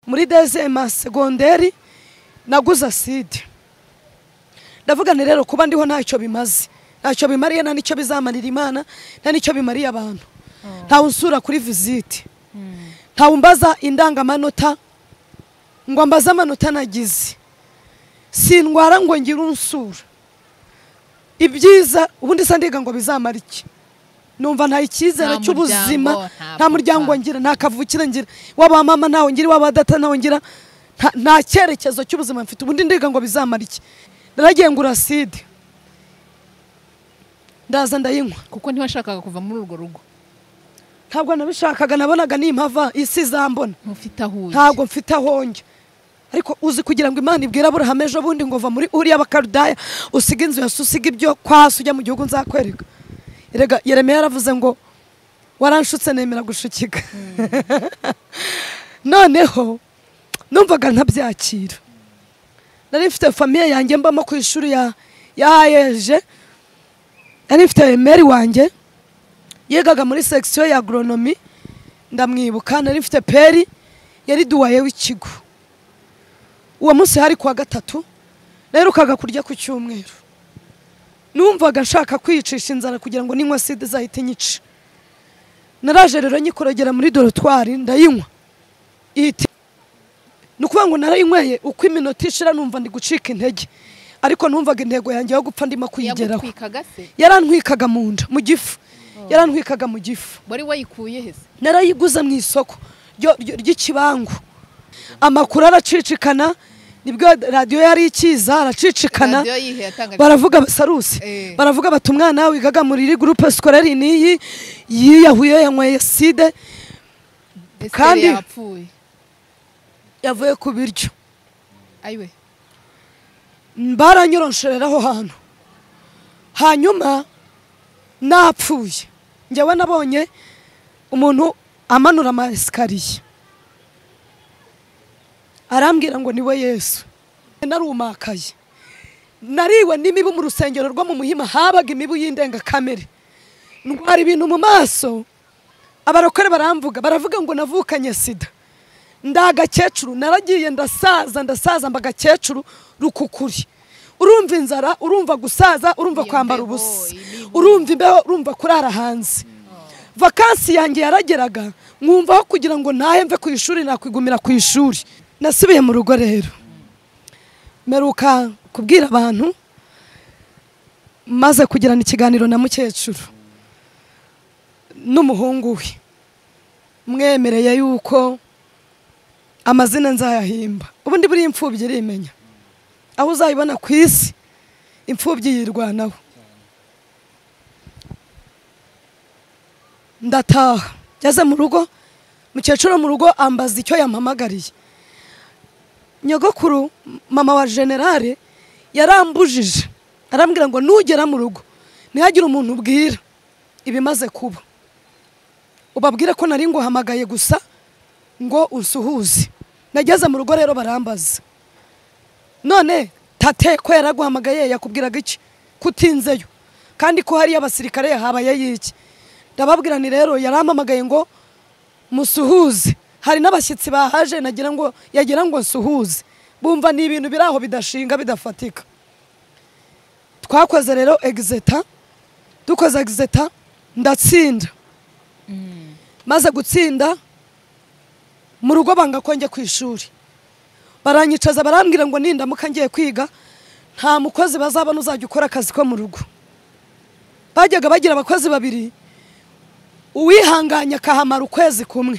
muri dezema segonderi naguze aside ndavuga nti rero kuba ndiho ntacyo bimaze ntacyo bimariye nta nicyo bizamarira imana nta nicyo bimariye abantu ntawe unsura kuri visite ntawe umbaza indangamanota ngo ambaze amanota nagize sindwara ngo ngire unsura ibyiza ubundi se ndiga ngo bizamara iki numva nta icyizere Nta cy'ubuzima muryango, nta nta muryango papa. ngira nta kavukire ngira waba mama ntawe ngira waba data ntawe ngira nta- nta cyerekezo cy'ubuzima mfite ubundi ndiga ngo bizamara iki naragiye ngura side ndaza ndayinywa kuko ntiwashakaga kuva muri urwo rugo ntabwo nabishakaga nabonaga nimpava isi izambona ntufite aho ujya ntabwo mfite aho njya ariko uzi kugira ngo imana ibwire aburahamu ejo bundi ngo va muri uriya bakarudaya usiga inzu yose usiga ibyo kwa hasi ujya mu gihugu nzakwereka Erega Yeremiya yaravuze ngo waranshutse nemera gushukika noneho numvaga ntabyakira nari mfite famiye yanjye mbamo ku ishuri ya ya ayeje nari mfite meri wanjye yigaga muri sekisiyo ya agoronomi ndamwibuka nari mfite peri yari duwaye w'ikigo uwo munsi hari kuwa gatatu naherukaga kurya ku cyumweru numvaga nshaka kwiyicisha inzara kugira ngo ninywa sida izahite inyica naraje rero nyikorogera muri dorotwari ndayinywa ihita ni ukuvuga ngo narayinyweye uko iminota ishira numva ndi gucika intege ariko numvaga intego yanjye yo gupfa ndimo kuyigeraho yagutwikaga se yarantwikaga mu nda mu gifu yarantwikaga mu gifu wari wayikuye he se narayiguze mu isoko ryo- ryo- ry'ikibangu amakuru aracicikana nibwo radiyo yari ikiza aracicikana radiyo yihe yatangaje baravuga basarusi Eh. baravuga bati umwana wigaga muri iri gurupe sikorari niyi yiyahuye yanyweye side Ese kandi- yapfuye yavuye ku biryo ayiwe baranyoronshoreraho hantu hanyuma napfuye njyewe nabonye umuntu amanura ama esikariye arambwira ngo niwe yesu narumakaye nariwe n'imibu mu rusengero rwo mu muhima habaga imibu y'indengakamere ndwara ibintu mu maso abarokore baramvuga baravuga ngo navukanye sida ndi agakecuru naragiye ndasaza ndasaza mba agakecuru rukukuri urumva inzara urumva gusaza urumva Iyo kwambara mbeho, ubusa imibu. urumva imbeho urumva kurara hanze vakansi yanjye yarageraga nkumvaho kugira ngo ntahe mve ku ishuri nakwigumira ku ishuri nasubiye mu rugo rero meruka kubwira abantu maze kugirana ikiganiro na mukecuru n'umuhungu we mwemereye yuko amazina nzayahimba ubundi buriya imfubyi irimenya aho uzayibona ku isi imfubyi yirwanaho ndataha ngeze mu rugo mukecuru wo mu rugo ambaza icyo yampamagariye nyogokuru m- mama wa generale yarambujije arambwira ngo nugera mu rugo ntihagire umuntu ubwira ibimaze kuba ubabwire ko nari nguhamagaye gusa ngo unsuhuze nageze mu rugo rero barambaza none tate ko yaraguhamagaye yakubwiraga iki kutinzeyo kandi ko hariyo abasirikare yahabayeyo iki ndababwira nti rero yarampamagaye ngo musuhuze hari n'abashyitsi bahaje nagira ngo yagira ngo nsuhuze bumva ni ibintu biri aho bidashinga bidafatika twakoze rero egizeta dukoze egizeta ndatsinda maze gutsinda mu rugo banga ko njya ku ishuri baranyicaza barambwira ngo nindamuka ngiye kwiga nta mukozi bazabona uzajya ukora akazi ko mu rugo bajyaga bagira abakozi babiri uwihanganye akahamara ukwezi kumwe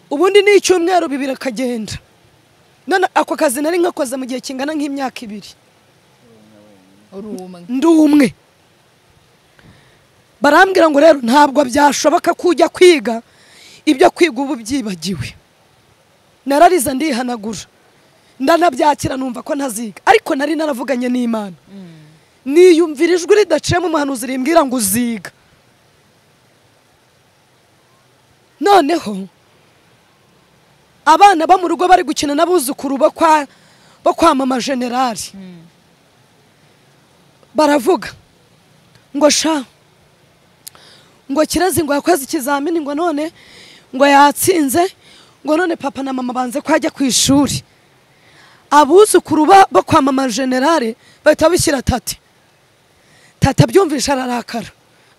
ubundi ni icyumweru bibiri akagenda none ako kazi nari ngakoze mu gihe kingana nk'imyaka ibiri urumwe ndi umwe barambwira ngo rero ntabwo byashoboka ko ujya kwiga ibyo kwiga ubu byibagiwe narariza ndihanagura ndanabyakira numva ko ntaziga ariko nari naravuganye n'imana niyumvira ijwi ridaciyemo umuhanuzi rimbwira ngo uziga noneho abana bo mu rugo bari gukina n'abuzukuru bo kwa bo kwa mama generali baravuga ngo sha ngo kirezi ngo yakoze ikizamini ngo none ngo yatsinze ngo none papa na mama banze ko ajya ku ishuri abuzukuru ba- bo kwa mama generale bahita bishyira tati tata abyumvisha ararakara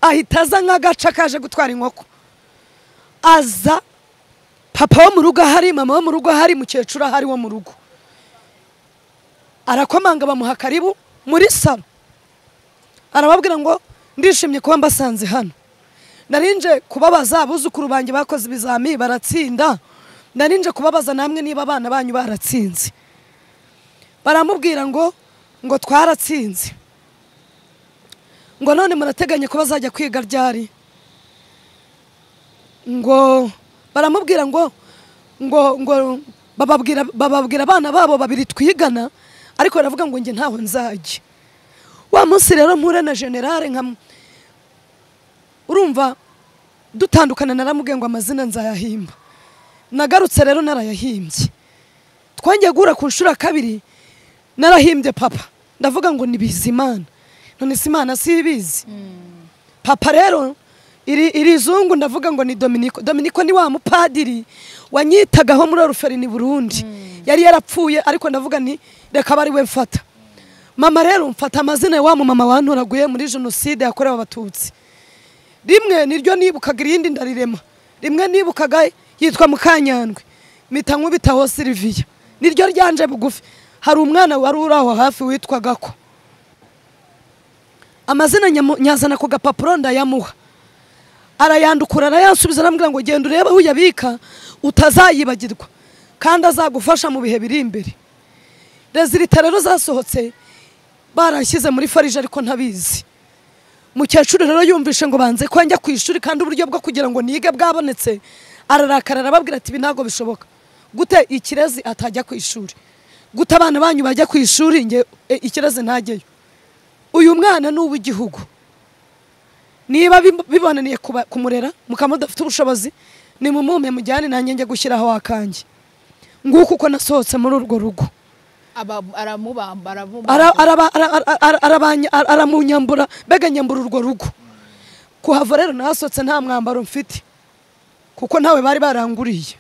ahita aza nk'agaca kaje gutwara inkoko aza papa wo mu rugo ahari mama wo mu rugo ahari mukecuru ahari wo mu rugo arakomanga bamuha karibu muri salo arababwira ngo ndishimye kuba mbasanze hano narinje kubabaza abuzukuru banjye bakoze ibizami baratsinda narinje kubabaza namwe niba abana banyu baratsinze baramubwira ngo ngo twaratsinze ngo none murateganya ko bazajya kwiga ryari ngo baramubwira ngo ngo ngo bababwira bababwira abana babo babiri twigana ariko baravuga ngo njye ntaho nzajya wa munsi rero mpura na generale nka urumva dutandukana naramubwiye ngo amazina nzayahimba nagarutse rero narayahimbye twongeye guhura ku nshuro ya kabiri narahimbye papa ndavuga ngo ni bizimana none si imana si ibizi papa rero iri iri zungu ndavuga ngo ni dominiko dominiko ni wa mupadiri wanyitagaho muri oruferini burundi yari yarapfuye ariko ndavuga ni reka aba ari we mfata mama rero mfata amazina ya wa mumama wantoraguye muri jenoside yakorewe abatutsi rimwe niryo nibukaga irindi ndarirema rimwe nibukaga yitwa mukanyandwe mpita nkubitaho siliviya niryo ryanje bugufi hari umwana wari uri aho hafi witwaga ko amazina nyamu- nyazana ku gapapuro ndayamuha arayandukura arayansubiza arambwira ngo genda urebe aho uyabika utazayibagirwa kandi azagufasha mu bihe biri imbere rezilita rero zasohotse barashyize muri farije ariko ntabizi mukecuru rero yumvishe ngo banze ko njya ku ishuri kandi uburyo bwo kugira ngo nige bwabonetse ararakara arababwira ati ibi ntabwo bishoboka gute ikirezi atajya ku ishuri gute abana banyu bajya ku ishuri nge e, ikirezi ntajyeyo uyu mwana ni uw'igihugu niba bib- bibonaniye kuba- kumurera mukaba mudafite ubushobozi nimumume mujyane nanjye njye gushyiraho akanjye nguko uko nasohotse muri urwo rugo Aba- aramubamba aramubamba Ara- araba- ara- ara- ara- arabanya- ara- aramunyambura mbega nyambura urwo rugo kuhava rero nahasohotse nta mwambaro mfite kuko ntawe bari baranguriye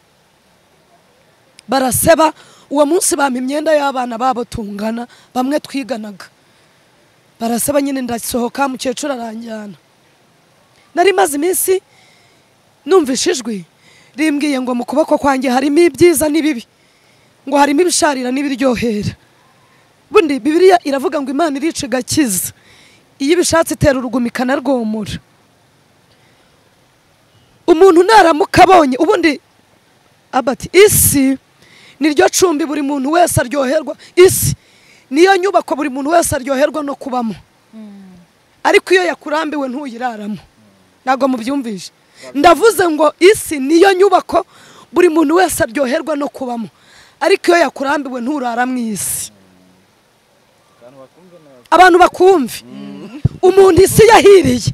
baraseba uwo munsi bampa imyenda y'abana babo tungana bamwe twiganaga baraseba nyine ndasohoka mukecuru aranjyana nari maze iminsi numvishe ijwi rimbwiye ngo mu kuboko kwanjye harimo ibyiza n'ibibi ngo harimo ibisharira n'ibiryohera bundi bibiliya iravuga ngo imana irica igakiza iyo ibishatse itera uruguma ikanarwomora umuntu naramuka abonye ubundi abati isi niryo cumbi buri muntu wese aryoherwa isi niyo nyubako buri muntu wese aryoherwa no kubamo ariko iyo yakurambiwe ntuyiraramo ntabwo mubyumvishe ndavuze ngo isi niyo nyubako buri muntu wese aryoherwa no kubamo ariko iyo yakurambiwe nturara mu isi abantu bakumve umuntu isi yahiriye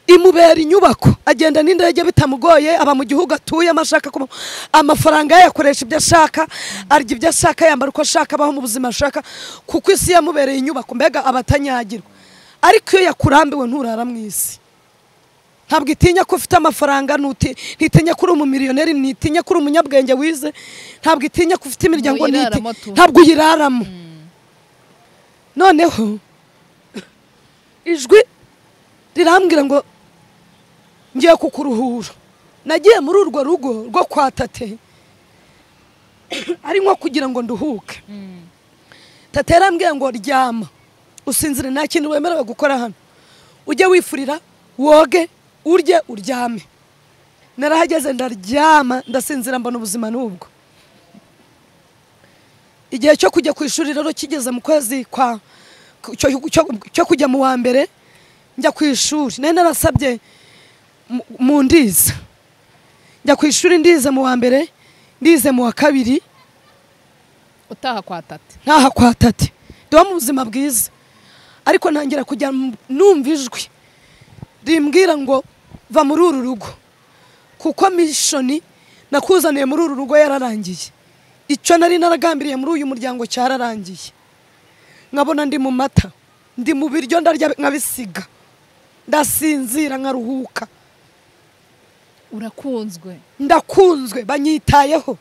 imubera inyubako agenda n'indege bitamugoye aba mu gihugu atuyemo ashaka kuba amafaranga ye yakoresha ibyo ashaka arya ibyo ashaka yambara uko ashaka abaho mu buzima ashaka kuko isi yamubereye inyubako mbega aba atanyagirwa ariko iyo yakurambiwe nturara mu isi ntabwo itinya ko ufite amafaranga ntuti- ntitinya ko uri umumiliyoneri ntitinya ko uri umunyabwenge wize ntabwo itinya ko ufite imiryango Uyiraramo ntiti- tu. ntabwo uyiraramo noneho ijwi rirambwira ngo ngiye kukuruhura nagiye muri urwo rugo rwo kwa tate ari nko kugira ngo nduhuke tate yarambwiye ngo ryama usinzire nta kintu wemerewe gukora hano ujye wifurira woge urye uryame narahageze ndaryama ndasinzira mbona ubuzima n'ubwo igihe cyo kujya ku ishuri rero kigeze mu kwezi kwa cyo- cyo- cyo kujya mu wa mbere njya ku ishuri nari narasabye mu- mu ndiza njya ku ishuri ndize mu wa mbere ndize mu wa kabiri utaha kwa tata ntaha kwa tate ndiba mu buzima bwiza ariko ntangira kujya mu- numva ijwi rimbwira ngo va muri uru rugo kuko mishoni nakuzaniye muri uru rugo yararangiye icyo nari naragambiriye muri uyu muryango cyararangiye nkabona ndi mu mata ndi mu biryo ndarya nkabisiga ndasinzira nkaruhuka urakunzwe ndakunzwe banyitayeho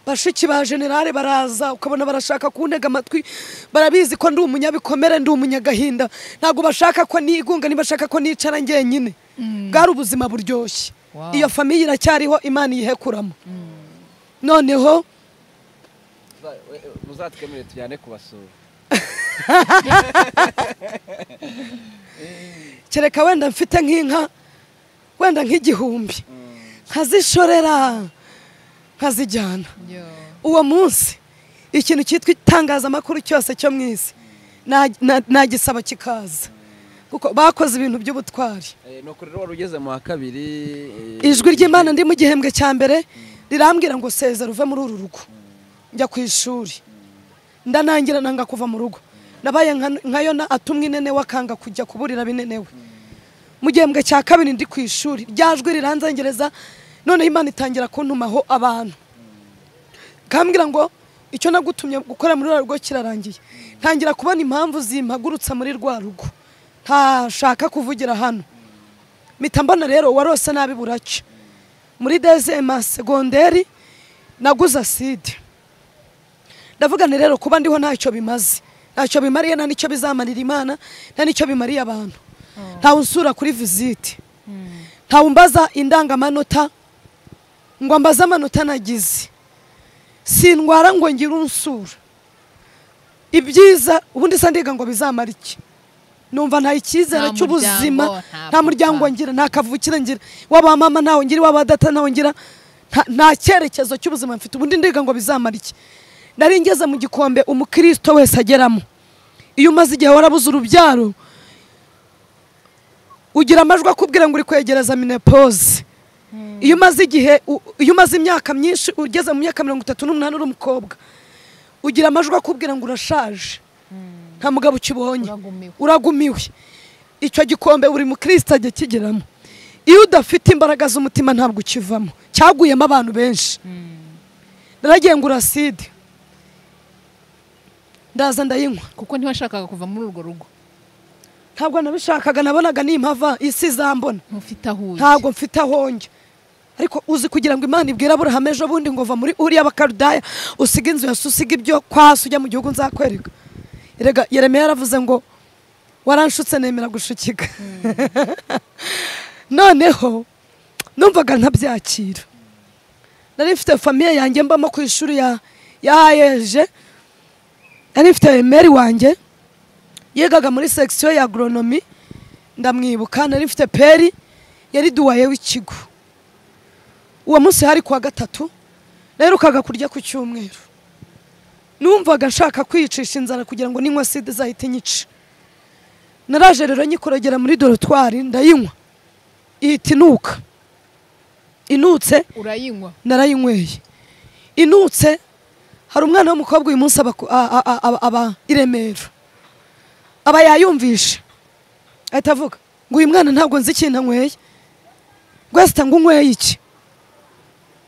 bashiki ba generale baraza ukabona barashaka kuntega amatwi barabizi ko ndi umunyabikomere ndi umunyagahinda ntabwo bashaka ko nigunga ntibashaka ko nicara ngenyine bwari ubuzima buryoshye Wow. iyo famiye iracyariho imana iyihekuramo noneho Za- we- muzatwemerere tujyane kubasura kereka wenda mfite nk'inka wenda nk'igihumbi nkazishorera nkazijyana yo uwo munsi ikintu cyitwa itangazamakuru cyose cyo mu isi na- na- nagisaba kikaza kuko bakoze ibintu by'ubutwari Eh, ni ukuri rero wari ugeze mu wa kabiri eh, ijwi ry'imana ndi mu gihembwe cya mbere rirambwira ngo sezera uve muri uru rugo njya ku ishuri ndanangira nanga kuva mu rugo nabaye nka- nka yona atumwa inene akanga kujya kuburira binenewe mu gihembwe cya kabiri ndi ku ishuri rya jwi riranzengereza noneho imana itangira kuntumaho abantu kambwira ngo icyo nagutumye gukora muri rwa rugo kirarangiye ntangira kubona impamvu zimpagurutsa muri rwa rugo ntashaka kuvugira hano mpita mbona rero warose nabi buracya muri dezema segonderi naguze aside ndavuga nti rero kuba ndiho ntacyo bimaze ntacyo bimariye nta nicyo bizamarira imana nta nicyo bimariye abantu ntawe unsura kuri visite ntawe umbaza indangamanota ngo ambaze amanota nagize sindwara ngo ngire unsura ibyiza ubundi se ndiga ngo bizamara iki numva nta icyizere Nta cy'ubuzima muryango, nta nta muryango papa. ngira nta kavukire ngira waba mama ntawe ngira waba data ntawe ngira nta- nta cyerekezo cy'ubuzima mfite ubundi ndiga ngo bizamara iki nari ngeze mu gikombe umukristo wese ageramo iyo umaze igihe warabuze urubyaro ugira amajwi akubwira ngo uri kwegereza minepoze iyo umaze igihe u- iyo umaze imyaka myinshi ugeze mu myaka mirongo itatu n'umunani uri umukobwa ugira amajwi akubwira ngo urashaje nta mugabo ukibonye Uragumiwe. uragumiwe icyo gikombe buri mukristo ajya kigeramo iyo udafite imbaraga z'umutima ntabwo ukivamo cyaguyemo abantu benshi naragiye ngo uraside ndaza ndayinywa kuko ntiwashakaga kuva muri urwo rugo ntabwo nabishakaga nabonaga nimpava isi izambona ntufite aho uri ntabwo mfite aho njya ariko uzi kugira ngo imana ibwire aburahamu ejo bundi ngo va muri uriya bakarudaya usiga inzu yose usiga ibyo kwasi ujya mu gihugu nzakwereka erega yeremiya yaravuze ngo waranshutse nemera gushukika noneho numvaga ntabyakira nari mfite famiye yanjye mbamo ku ishuri ya ya ayeje nari mfite meri wanjye yigaga muri sekisiyo ya agoronomi ndamwibuka nari mfite peri yari duwaye w'ikigo uwo munsi hari kuwa gatatu naherukaga kurya ku cyumweru numvaga nshaka kwiyicisha inzara kugira ngo ninywa sida izahite inyica naraje rero nyikorogera muri dorotwari ndayinywa ihita inuka inutse urayinywa narayinyweye inutse hari umwana w'umukobwa uyu munsi aba ku- a- a- a- aba i Remera aba yayumvisha ahita avuga ngo uyu mwana ntabwo nzi ikintu anyweye rwesita ngo unyweye iki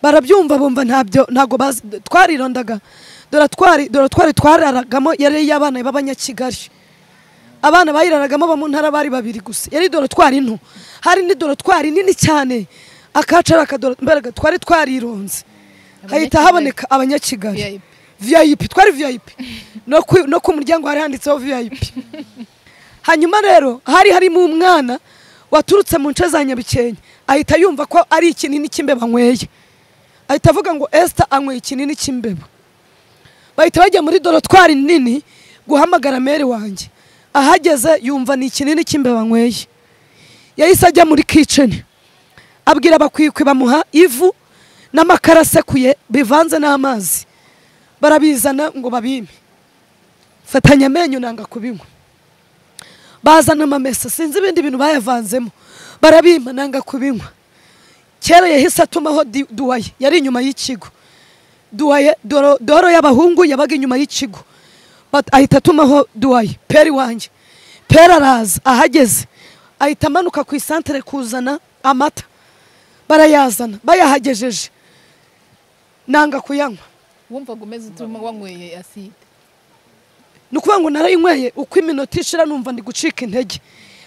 barabyumva bumva ntabyo ntabwo bazi twarirondaga dore twari dore twari twararagamo yari iy'abana b'abanyakigali abana bayiraragamo abo mu ntara bari babiri gusa yari dorotwari nto hari n'idorotwari nini cyane akacu ari akadoro mbaraga twari twarironze hahita haboneka abanyakigali VIP. viyayipi twari viyayipi no ku- no ku muryango hari handitseho viyayipi hanyuma rero hari harimo umwana waturutse mu nce za nyabikenke ahita yumva ko ari ikinini cy'imbeba anyweye ahita avuga ngo esita anyweye ikinini cy'imbeba bahita bajya muri dorotwari nini guhamagara meri wanjye ahageze yumva ni ikinini cy'imbeba anyweye yahise ajya muri kiceni abwira abakwikwi bamuha ivu n'amakara asekuye bivanze n'amazi barabizana ngo babime fatanya amenyo nanga kubinywa bazana amamesa sinzi ibindi bintu bayavanzemo barabima nanga kubinywa kera yahise atumaho di- duwaye yari inyuma y'ikigo duwaye doro, doro y'abahungu yabaga inyuma y'ikigo Bat- ahita atumaho duwaye peri wanjye peri araza ahageze ahita amanuka ku isantere kuzana amata barayazana bayahagejeje nanga kuyanywa wumvaga umeze utuma wanyweye aside ni ukuvuga ngo narayinyweye uko iminota ishira numva ndi gucika intege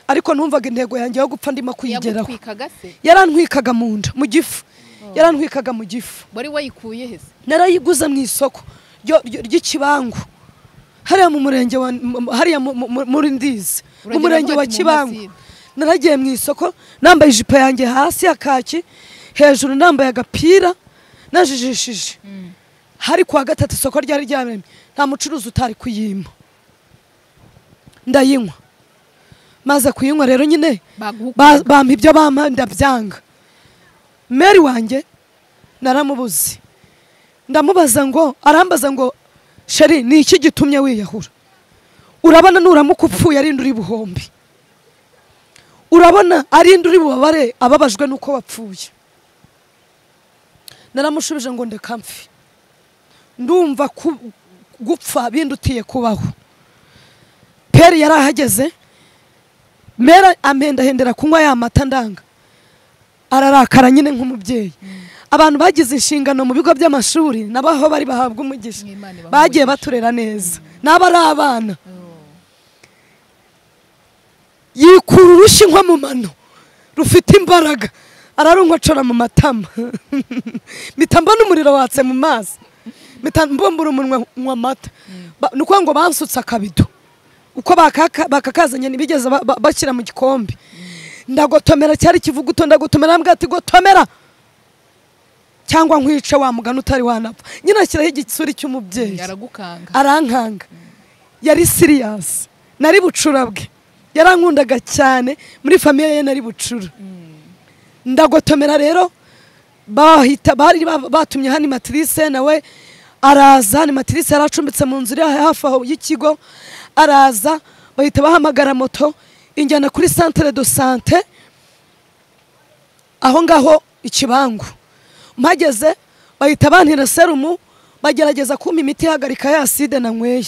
ariko numvaga intego yanjye yo gupfa ndimo kuyigeraho yagutwikaga se yarantwikaga mu nda mu gifu yarantwikaga mu gifu wari wayikuye he se narayiguze mu isoko ryo- ryo- ry'ikibangu hariya mu murenge wa mu- hariya mu- mu- mu- muri ndizi mu Uragenda murenge wa ufata mu kibangu masire. naragiye mu isoko nambaye ijipo yanjye hasi ya kaki hejuru nambaye agapira najijishije hari kuwa gatatu isoko ryari ryaremye nta mucuruzi utari kuyimpa ndayinywa maze kuyinywa rero nyine ba- baguhukaga bampa ibyo bampa ndabyanga meri wanjye naramubuze ndamubaza ngo arambaza ngo sheri ni iki gitumye wiyahura urabona nuramuka upfuye arinda uri buhombi urabona arinda uri bubabare ababajwe n'uko wapfuye naramushubije ngo ndeka mfi ndumva ku- gupfa bindutiye kubaho peri yari ahageze mera amendahendera kunywa ya mata ndanga ararakara nyine nk'umubyeyi abantu bagize inshingano mu bigo by'amashuri nabo aho bari bahabwa umugisha Mwimane bahe bagiye umugisha. baturera neza n'aba ari abana Oh. yikura urushyi nko mu mano rufite imbaraga ararunkocora mu matama mpita mbona umuriro watse mu mazi mpita mbumbura umunwa nywa amata Ba- ni ukuvuga ngo bansutse akabido uko bakaka- bakakazanye ntibigeze ba- ba- bashyira mu gikombe ndagotomera cyari ikivuguto ndagotomera mbwa ati gotomera cyangwa nkwice wa mugani utari wanapfa nyine ashyiraho igisuri cy'umubyeyi aragukanga arankanga yari siriyasi nari bucura bwe yarankundaga cyane muri famiye ye nari bucura ndagotomera rero bahita bari ba- batumye hani matirise nawe araza hani matirise yari acumbitse mu nzu iri hafi aho y'ikigo araza bahita bahamagara moto injyana kuri santere do sante aho ngaho ikibangu mpageze bahita bantera serumu bagerageza kumpa imiti ihagarika ya side nanyweye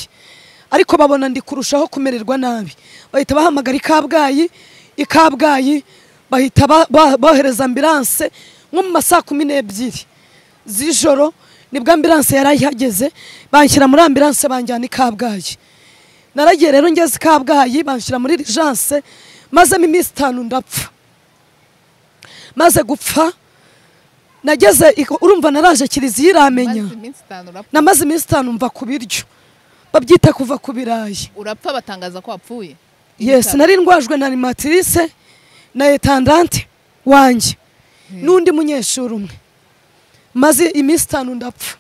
ariko babona ndi kurushaho kumererwa nabi bahita bahamagara ikabwayi ikabwayi bahita ba- ba- bohereza ambilanse nko mu ma saa kumi n'ebyiri z'ijoro nibwo ambilanse yari ihageze banshyira muri ambilanse banjyana i kabgayi naragiye rero ngeze i kabgayi banshyira muri rijanse mazemo iminsi itanu ndapfa maze gupfa nageze iko- urumva naraje kiliziya iramenya maze iminsi itanu urapfa namaze iminsi itanu mva ku biryo babyita kuva ku birayi urapfa batangaza ko wapfuye yes nari ndwajwe na animatrice na etandante wanjye n'undi munyeshuri umwe maze iminsi itanu ndapfa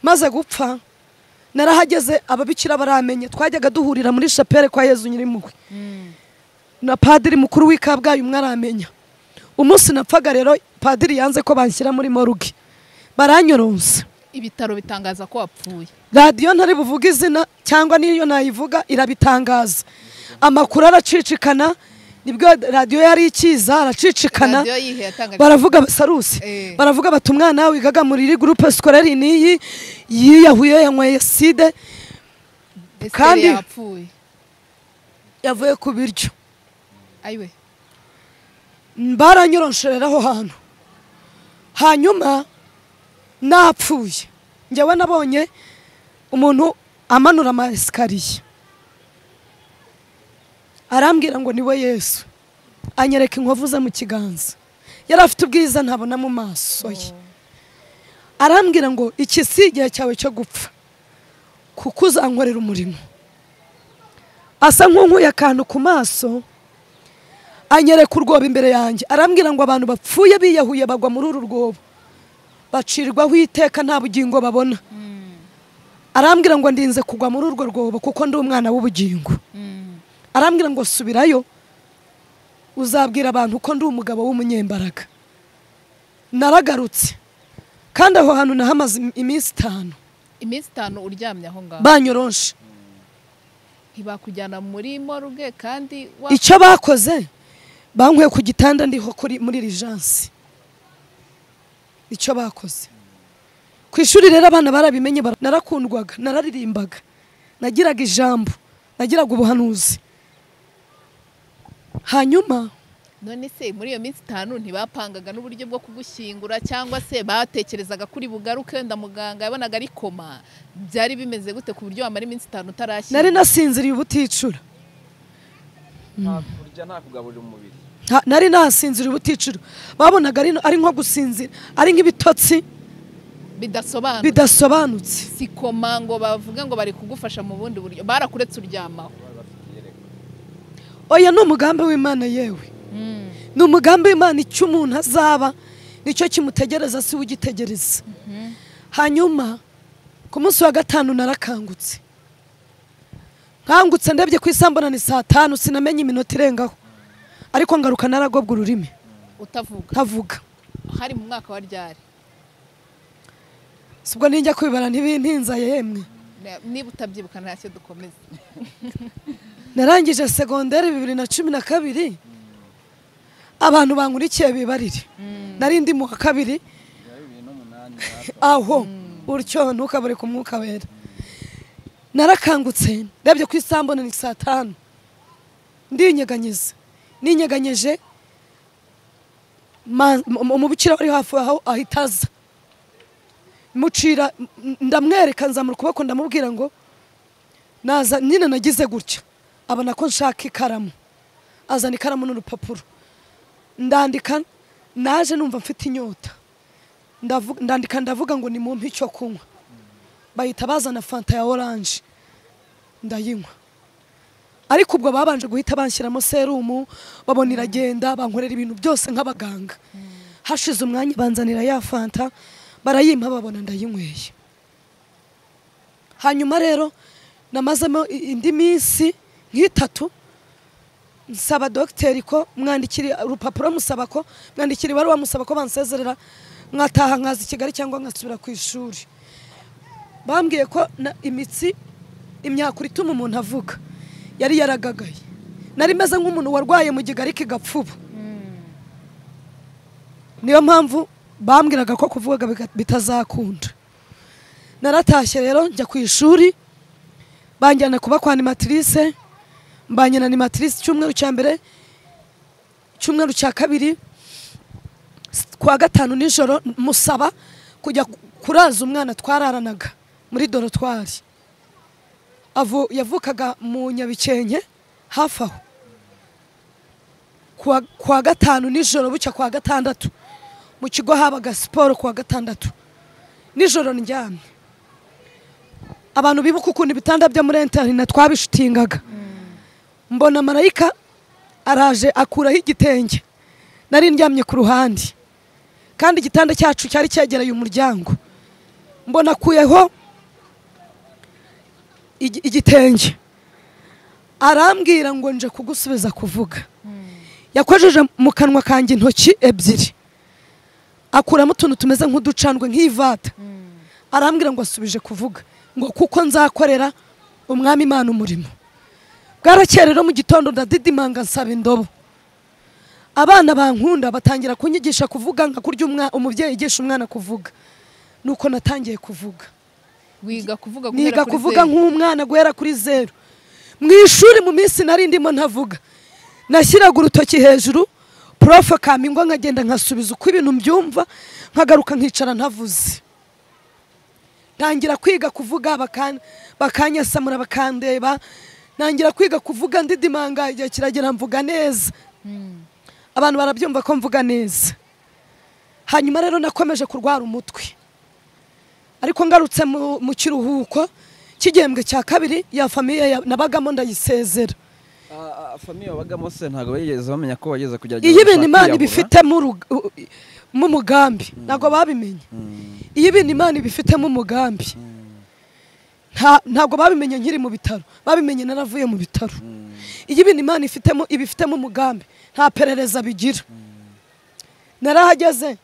maze gupfa narahageze ababikira baramenye twajyaga duhurira muri shapere kwa yezu nyirimpuhwe na padiri mukuru w'i kabgayi umwe aramenya umunsi napfaga rero padiri yanze ko banshyira muri moruge baranyoronsa ibitaro bitangaza ko wapfuye radiyo ntari buvuga izina cyangwa n'iyo nayivuga irabitangaza amakuru aracicikana nibwo radiyo yari ikiza aracicikana radiyo yihe yatangaga baravuga basaruse Eh. baravuga bati umwana wigaga muri iri gurupe sikorari niyi yiyahuye yanyweye side Ese kandi- yapfuye yavuye ku biryo ayiwe baranyoronshorera aho hantu hanyuma napfuye njyewe nabonye umuntu amanura ama esikariye arambwira ngo niwe yesu anyereka inkovu ze mu kiganza yari afite ubwiza ntabona mu maso ye arambwira ngo iki si igihe cyawe cyo gupfa kuko uzankorera umurimo asa nk'unkuye akantu ku maso anyereka urwobo imbere yanjye arambwira ngo abantu bapfuye biyahuye bagwa muri uru rwobo bacirwaho iteka nta bugingo babona arambwira ngo ndinze kugwa muri urwo rwobo kuko ndi umwana w'ubugingo arambwira ngo subirayo uzabwira abantu ko ndi umugabo w'umunyembaraga naragarutse kandi aho hantu nahamaze im- iminsi itanu iminsi itanu uryamye aho ngaho banyoronshe ntibakujyana muri moruge kandi wa- icyo bakoze bankuye ku gitanda ndiho kuri muri rijanse icyo bakoze ku ishuri rero abana barabimenye bara- narakundwaga nararirimbaga nagiraga ijambo nagiraga ubuhanuzi hanyuma none se muri iyo minsi itanu ntibapangaga n'uburyo bwo kugushyingura cyangwa se batekerezaga kuri bugaruke wenda muganga yabonaga ari koma byari bimeze gute ku buryo wamara iminsi itanu utarashyira nari nasinziriye ubuticura nta kurya nta kugaburira umubiri Nta- nari nasinzira ubuticiro babonaga ari- ari nko gusinzira ari nk'ibitotsi bidasobanura bidasobanutse si koma ngo bavuge ngo bari kugufasha mu bundi buryo barakuretse uryamaho oya ni umugambi w'imana yewe Mm. ni umugambi w'imana icyo umuntu azaba nicyo kimutegereza si we ugitegereza hanyuma ku munsi wa gatanu narakangutse nkangutse ndebye ku isambona ni saa tanu sinamenye iminota irengaho ariko ngaruka naragobwa ururimi utavuga ntavuga hari mu mwaka wa ryari sibwo ninjya kwibara ntibintinza yemwe Ne- niba utabyibuka ntacyo dukomeza narangije segonderi bibiri na cumi na kabiri abantu bankurikiye bibarire nari ndi mu wa kabiri bya bibiri n'umunani aho utyo ntukabure ku mwuka wera narakangutse ndabyo ku isambu ni saa tanu ndinyeganyiza ninyeganyeje ma- mu- umubikira wari hafi aho ahitaza mucira m- ndamwereka nzamura ukuboko ndamubwira ngo naza nyine nagize gutya abona ko nshaka ikaramu azana ikaramu n'urupapuro ndandika naje numva mfite inyota Ndavu- ndandika ndavuga ngo nimumpe icyo kunywa bahita bazana fanta ya oranje ndayinywa ariko ubwo babanje guhita banshyiramo serumu babona iragenda bankorera ibintu byose nk'abaganga hashize umwanya banzanira ya fanta barayimpa babona ndayinyweye hanyuma rero namazemo i- indi minsi nk'itatu nsaba dogiteri ko mwandikire urupapuro musaba ko mwandikira ibaruwa musaba ko bansezerera nkataha nkaza i kigali cyangwa nkasubira ku ishuri bambwiye ko na- imitsi imyakura ituma umuntu avuga yari yaragagaye nari meze nk'umuntu warwaye mu gigari kigapfuba niyo mpamvu bambwiraga ko kuvuga biga- bitazakunda naratashye rero njya ku ishuri banjyana kuba kwa animatrice mbanye na animatrice icyumweru cya mbere icyumweru cya kabiri s- kuwa gatanu nijoro musaba kujya ku- kuraza umwana twararanaga muri dorotwari Avu- yavukaga mu nyabikenke hafi aho kuwa, kuwa gatanu nijoro bucya kuwa gatandatu mu kigo habaga siporo kuwa gatandatu nijoro ndyamye abantu bibuka ukuntu ibitanda byo muri interina twabishutingaga mbona marayika araje akuraho igitenge nari ndyamye ku ruhande kandi igitanda cyacu cyari cyegereye umuryango mbona akuyeho igi- igitenge arambwira ngo nje kugusubiza kuvuga yakojeje mu kanwa kanjye intoki ebyiri akuramo utuntu tumeze nk'uducandwe nk'ivata arambwira ngo asubije kuvuga ngo kuko nzakorera umwami imana umurimo bwarakeye rero mu gitondo ndadidimanga nsaba indobo abana bankunda batangira kunyigisha kuvuga nka kurya umwa- umubyeyi yigisha umwana kuvuga nuko natangiye kuvuga wiga kuvuga guhera niga kuri kuvuga zeru. nk'umwana guhera kuri zeru mu ishuri mu minsi nari ndimo ntavuga nashyiraga urutoki hejuru prof akampingwa nkagenda nkasubiza uko ibintu mbyumva nkagaruka nkicara ntavuze ntangira kwiga kuvuga bakan- bakanyasamura bakandeba ntangira kwiga kuvuga ndidimanga igihe kiragera mvuga neza abantu barabyumva ko mvuga neza hanyuma rero nakomeje kurwara umutwe ariko ngarutse mu, mu kiruhuko cy'igihembwe cya kabiri ya famiye ya- nabagamo ndayisezera famiye babagamo se ntabwo bigeze bamenya ko bageze kugerageza iyo ibintu imana kwiyahura. ibifitemo urug- u- u- mu mugambi ntabwo babimenye iyo ibintu imana ibifitemo umugambi nta- ntabwo babimenye nkiri mu bitaro babimenye naravuye mu bitaro iyo ibintu imana ifitemo ibifitemo umugambi nta perereza bigira narahageze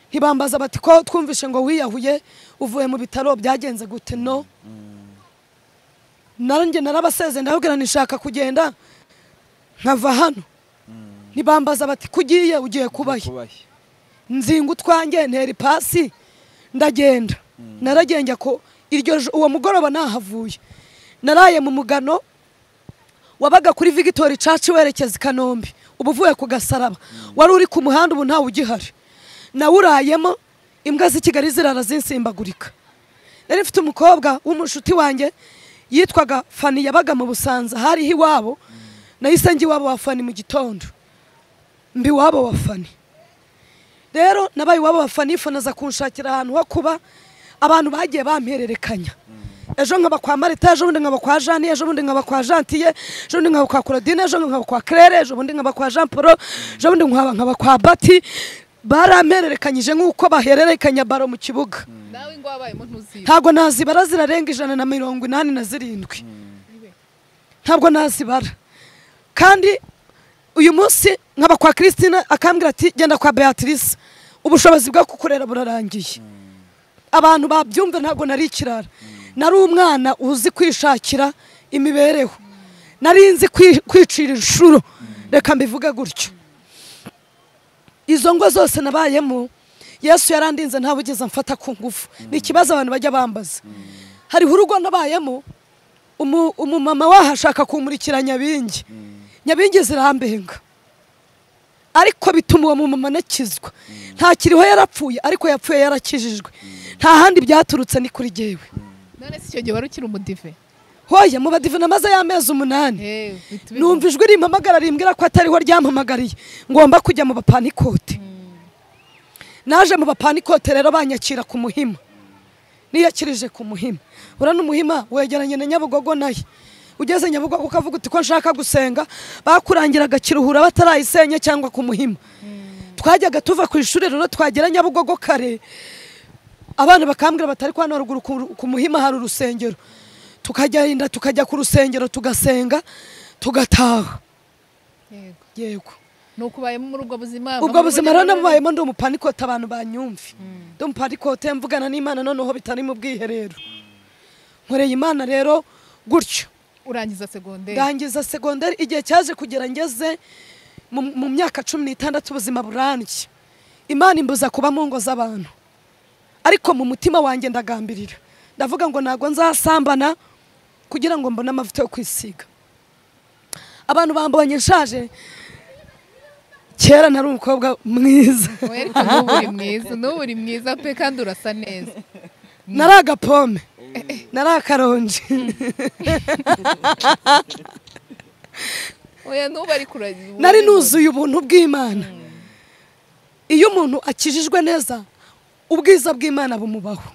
ntibambaza bati ko twumvishe ngo wiyahuye uvuye mu bitaro byagenze gute no nanjye narabaseze ndababwira nishaka kugenda nkava hano ntibambaza bati kugiye ugiye kubahe kubahe nzinga utwanjye ntera ipasi ndagenda naragenda ko iryo ju- uwo mugoroba nahavuye naraye mu mugano wabaga kuri vigitori caci werekeza i kanombe uba uvuye ku gasaraba wari uri ku muhanda ubu ntawe ugihari nawurayemo imbwa z'i kigali zirara zinsimbagurika nari mfite umukobwa w'umushuti wanjye yitwaga fani yabaga mu busanza hariho iwabo nahise njya iwabo wa fani mu gitondo mba iwabo wa fani rero nabaye iwabo wa fani yifunaza kunshakira ahantu ho kuba abantu bagiye bampererekanya ejo nkaba kwa marita ejo bundi nkaba kwa jani ejo bundi nkaba kwa jantiye ejo bundi nkaba kwa claudine ejo bundi nkaba kwa claire ejo bundi nkaba kwa jean paul ejo bundi nkaba nkaba kwa bati barampererekanyije nk'uko bahererekanya baro mu kibuga nawe ngo wabayemo ntuzibe ntabwo nazibara zirarenga ijana na mirongo inani na zirindwi ntabwo nazibara kandi uyu munsi nkaba kwa christine akambwira ati genda kwa beatrice ubushobozi bwo kukurera burarangiye abantu babyumva ntabwo nari ikirara nari umwana uzi kwishakira imibereho nari nzi kwi- kwicira inshuro reka mbivuge gutyo izo ngo zose nabayemo yesu yarandinze ntawe ugeze amfata ku ngufu ni ikibazo abantu bajya bambaza hariho urugo nabayemo umu- umumama wahashaka kumurikira nyabingi nyabingi zirambenga ariko bituma uwo mumama anakizwa ntakiriho yarapfuye ariko yapfuye yarakijijwe nta handi byaturutse ni kuri jyewe none si icyo gihe wari ukiri umudive hoya mu badive namaze y'amezi umunani Eh, uhita ubibona. numva ijwi rimpamagara rimbwira ko atariho ryampamagariye ngomba kujya mu bapanikote naje mu bapanikote rero banyakira ku muhima niyakirije ku muhima urana umuhima wegeranye na nyabugogo naye ugeze nyabugogo ukavuga uti ko nshaka gusenga bakurangiraga kiruhura batarayisenye cyangwa ku muhima twajyaga tuva ku ishuri rero twagera nyabugogo kare abana bakambwira batari kwa haruguru ku- ku muhima hari urusengero tukagenda tukajya ku rusengero tugasenga tugataha Yego. yego ni uko ubayemo muri ubwo buzima ubwo buzima rero namubayemo ndi umupanikote abantu banyumve ndi umupanikote mvugana n'imana noneho bitari mu bwiherero nkoreye imana rero gutyo urangiza segonderi ndangiza segonderi igihe cyaje kugera ngeze mu mu myaka cumi n'itandatu ubuzima burambye imana imbuza kuba mu ngo z'abantu ariko mu mutima wanjye ndagambirira ndavuga ngo ntabwo nzasambana kugira ngo mbone amavuta yo kwisiga abantu bambonye nshaje kera nari umukobwa mwiza Oya, ariko n'ubu uri mwiza n'ubu uri mwiza pe kandi urasa neza nari agapome nari akaronji oya n'ubu ariko uragira nari nuzuye ubuntu bw'imana iyo umuntu akijijwe neza ubwiza bw'imana bumubaho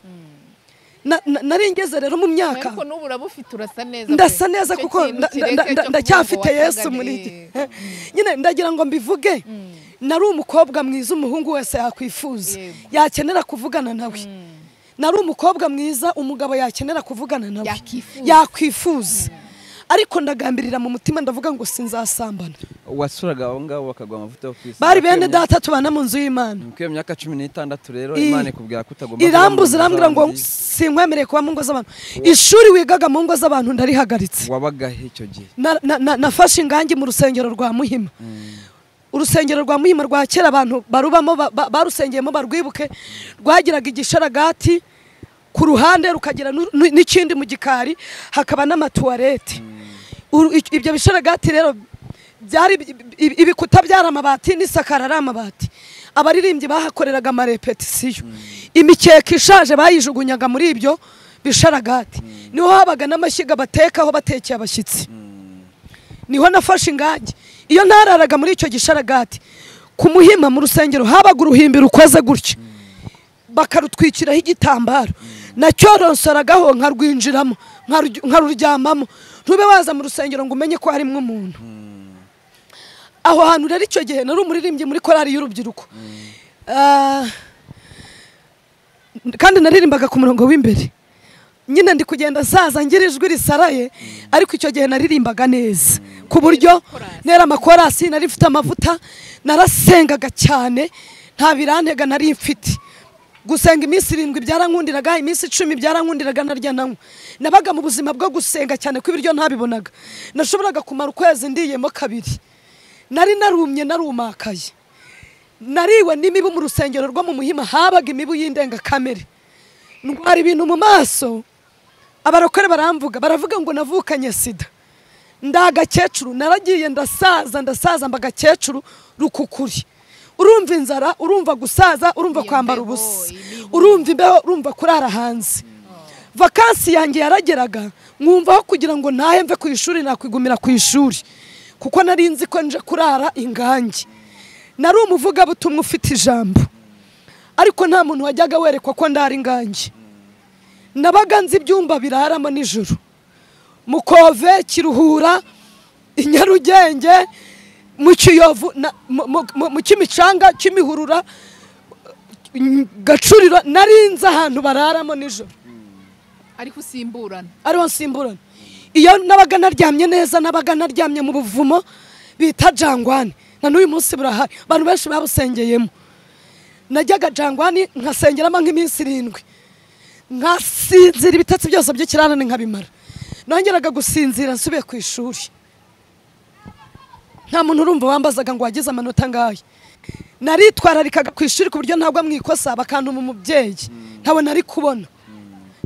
Na- na- nari ngeze rero mu myaka ariko n'ubu uraba ufite urasa neza pe. ndasa neza Icyo kuko kintu nda- kireke nda- cyo nda- kuvuga ndacyafite ngo yesu watanganiye. muri njye nyine ndagira ngo mbivuge nari umukobwa mwiza umuhungu wese yakwifuza Yego. yakenera kuvugana nawe nari umukobwa mwiza umugabo yakenera kuvugana nawe Yakwifuza. yakwifuza ariko ndagambirira mu mutima ndavuga ngo sinzasambana wasuraga abo ngabo bakaguha amavuta yo kwisiga bari bene Kwiyo- data tubana mu nzu y'imana Kwiyo myaka cumi n'itandatu rero I- imana ikubwira ko utagomba kuba mu irambuza nzu irambwira ngo z'abandi. sinkwemereye kuba mu ngo z'abantu ishuri wigaga mu ngo z'abantu ndarihagaritse wabagahe icyo gihe Na- na- na- nafashe ingangi mu rusengero rwa muhima urusengero rwa muhima rwa kera abantu barubamo ba- ba- barusengeyemo barwibuke rwagiraga igisharagati ku ruhande rukagira nu- nu- n'ikindi mu gikari hakaba n'amatuwarete Uru- i- ibyo bisharagati rero byari ibi- ibi- ibikuta byari amabati n'isakara ari amabati abaririmbyi bahakoreraga amarepetisiyo imikeka ishaje bayijugunyaga muri ibyo bisharagati niho habaga n'amashyiga batekaho batekeye abashyitsi niho nafashe ingangi iyo ntararaga muri icyo gisharagati ku muhima mu rusengero habaga uruhimbi rukoze gutya bakarutwikiraho igitambaro nacyoronsoragaho nkarwinjiramo nkarurya- nkaruryamamo ntube waza mu rusengero ngo umenye ko harimo umuntu aho hantu rero icyo gihe nari umuririmbyi muri korari y'urubyiruko Ah, kandi naririmbaga ku murongo w'imbere nyine ndi kugenda zaza ngira ijwi risaraye ariko icyo gihe naririmbaga neza ku buryo Korasi. nera amakorasi nari mfite amavuta narasengaga cyane nta birantega nari mfite gusenga iminsi irindwi byarankundiraga iminsi icumi byarankundiraga narya nanywa nabaga mu buzima bwo gusenga cyane ko ibiryo ntabibonaga nashoboraga kumara ukwezi ndiyemo kabiri nari narumye narumakaye nariwe n'imibu mu rusengero rwo mu muhima habaga imibu y'indengakamere ndwara ibintu mu maso abarokore baramvuga baravuga ngo navukanye sida ndi agakecuru naragiye ndasaza ndasaza mba agakecuru rukukuri urumva inzara urumva gusaza urumva Iyo kwambara mbeho, ubusa imibu. urumva imbeho urumva kurara hanze vakansi yanjye yarageraga nkumva aho kugira ngo ntahe mve ku ishuri nakwigumira ku ishuri kuko nari nzi ko nje kurara ingange nari umuvugabutumwa ufite ijambo ariko nta muntu wajyaga werekwa ko ndara ingange nabaga nzi ibyumba biraramo nijoro mukove kiruhura i nyarugenge mu kiyovu na- mu- mu- mu- mu kimicanga kimihurura mm, gacuriro narinze ahantu bararamo nijoro ariko usimburana ariho nsimburana iyo nabaga naryamye neza nabaga naryamye mu buvumo bita jangwani na n'uyu munsi burahari abantu benshi babusengeyemo najyaga jangwani nkasengeramo nk'iminsi irindwi nkasinzira ibitotsi byose by'ikirarane nkabimara nongeraga gusinzira nsubiye ku ishuri nta muntu urumva wambazaga ngo wagize amanota ngayo naritwararikaga ku ishuri ku buryo ntabwo mwikosa bakantuma umubyeyi ntabwo nari kubona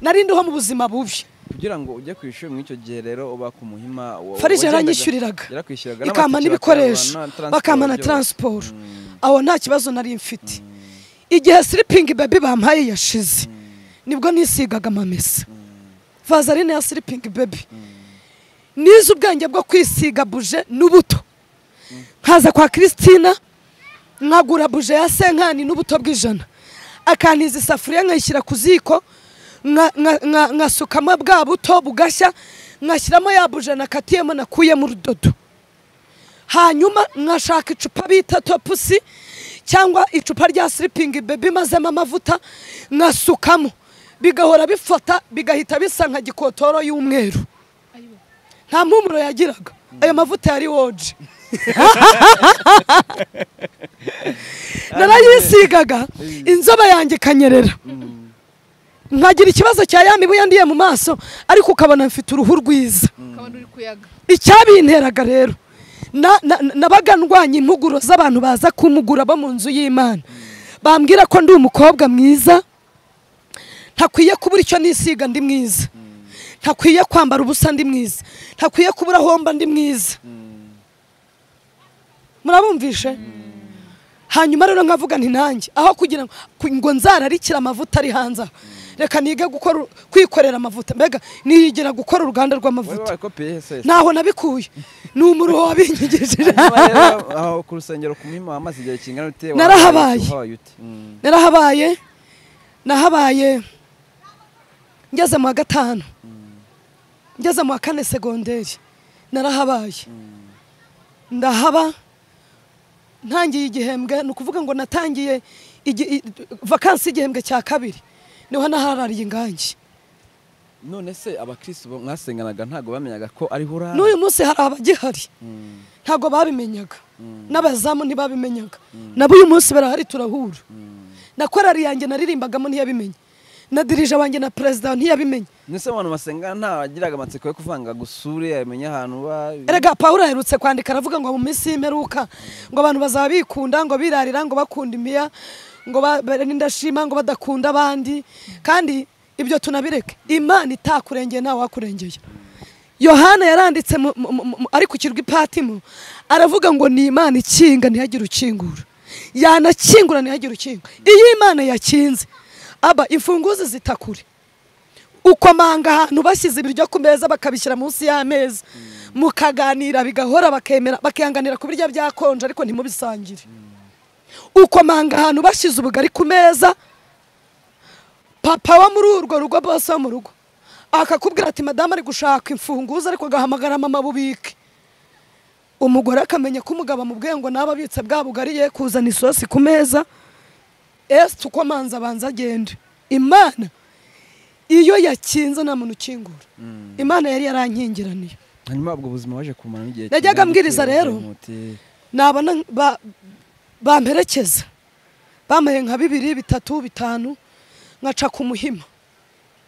nari ndiho mu buzima bubi kugira ngo ujye ku ishuri muri icyo gihe rero uba ku muhima wa- farije wagendaga- yaranyishyuriraga yarakwishyuraga ikampa n'amatike n'ibikoresho bakaba na transport bakampa na byose. taransiporo Mm. aho nta kibazo nari mfite igihe siripingi bebi bampaye yashize nibwo nisigaga amamesa vazarine ya siripingi bebi nize ubwenge bwo kwisiga buje n'ubuto nkaza kwa christina nkagura buje ya senkani n'ubuto bw'ijana akantiza isafuriya nkayishyira ku ziko nka- nka- nka- nkasukamo bwa buto bugashya nkashyiramo ya buje nakatiyemo nakuyemo urudodo hanyuma nkashaka icupa bita topusi cyangwa icupa rya siripingi bebi mazemo amavuta nkasukamo bigahora bifata bigahita bisa nka gikotoro y'umweru Ayiwe. nta mpumuro yagiraga ayo mavuta yari woje narayisigaga inzobe yanjye ikanyerera nkagira ikibazo cya ya mibu yandiye mu maso ariko ukabona mfite uruhu rwiza ukabona uri kuyaga icyabinteraga rero na- na- nabaga ndwanya impuguro z'abantu baza kumugura bo mu nzu y'imana bambwira ko ndi umukobwa mwiza ntakwiye kubura icyo nisiga ndi mwiza ntakwiye kwambara ubusa ndi mwiza ntakwiye kubura aho mba ndi mwiza murabumvishe hanyuma rero nkavuga nti nanjye aho kugira ngo ku- ngo nzararikire amavuta ari hanze aha reka nige gukora kwikorera amavuta mbega niyigira gukora uruganda wowe rw'amavuta wakopiye he se ntaho nabikuye ni umuruho wabinyigishije Hanyuma rero, aho ku rusengero ku muhima wamaze igihe kingana ute wahabaye- Narahabaye. uhabaye ute Mm. narahabaye nahabaye ngeze mu wa gatanu ngeze mu wa kane segonderi narahabaye ndahaba ntangiye igihembwe ni ukuvuga ngo natangiye igi- i- vakansi y'igihembwe cya kabiri niho naharariye ingangi none se abakirisitu bo mwasenganaga ntabwo bamenyaga ko ari hurara n'uyu munsi hari abagihari Mm. ntabwo babimenyaga n'abazamu ntibabimenyaga nabo uyu munsi barahari turahura na korari yanjye naririmbagamo ntiyabimenya na dirije wanjye na perezida ntiyabimenya Nese abantu basengana nta wagiraga amatsiko yo kuvanga gusure yamenya ahantu uba erega pawulo aherutse kwandika aravuga ngo mu minsi y'imperuka ngo abantu bazaba bikunda ngo birarira ngo bakunda imiya ngo barindashima ngo badakunda abandi kandi ibyo tunabireke imana itakurengeye nta wakurengeye yohana yaranditse mu- mu- mu- mu- ari ku kirwa ipatimo aravuga ngo ni imana ikinga ntihagire ukingura yanakingura ntihagire ukinga iyo imana yakinze aba imfunguzi zitakure ukomanga ahantu bashyize ibiryo ku meza bakabishyira munsi y'ameza mukaganira bigahora bakemera bakihanganira ku biryo byakonje ariko ntimubisangire ukomanga ahantu bashyize ubugari ku meza papa wo muri urwo rugo bose wo mu rugo akakubwira ati madamu ari gushaka imfunguzo ariko agahamagara mama bubike umugore akamenya ko umugabo amubwiye ngo nawe abitse bwa bugari ye kuzana isosi ku meza esi uko amanza abanza agende imana iyo yakinze nta muntu ukingura imana yari yarankingiraniye hanyuma ubwo buzima waje kumara n'igihe Najyaga kingana mbwiriza iki? rero. Uvuga uti, nabona ba- bamperekeza bampaye nka bibiri bitatu bitanu nkaca ku muhima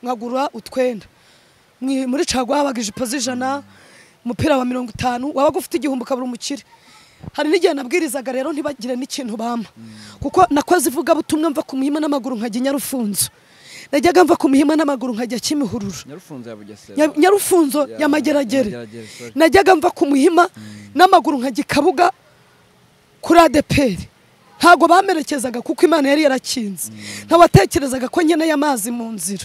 nkagura utwenda Mwi- muri caguwa habaga ijipo z'ijana umupira wa mirongo itanu wabaga ufite igihumbi ukabura umukire hari n'igihe nabwirizaga rero ntibagire n'ikintu bampa kuko nakoze ivugabutumwa mva ku muhima n'amaguru nkajya i nyarufunzo najyaga mva ku muhima n'amaguru nkajya kimihururu nyarufunzo ya bugesera Nya- nyarufunzo Ya- ya mageragere Mageragere, sorry. najyaga mva ku muhima n'amaguru nka gikabuga kuri adeperi ntabwo bamerekezaga kuko imana yari yarakinze ntawatekerezaga ko nkeneye amazi mu nzira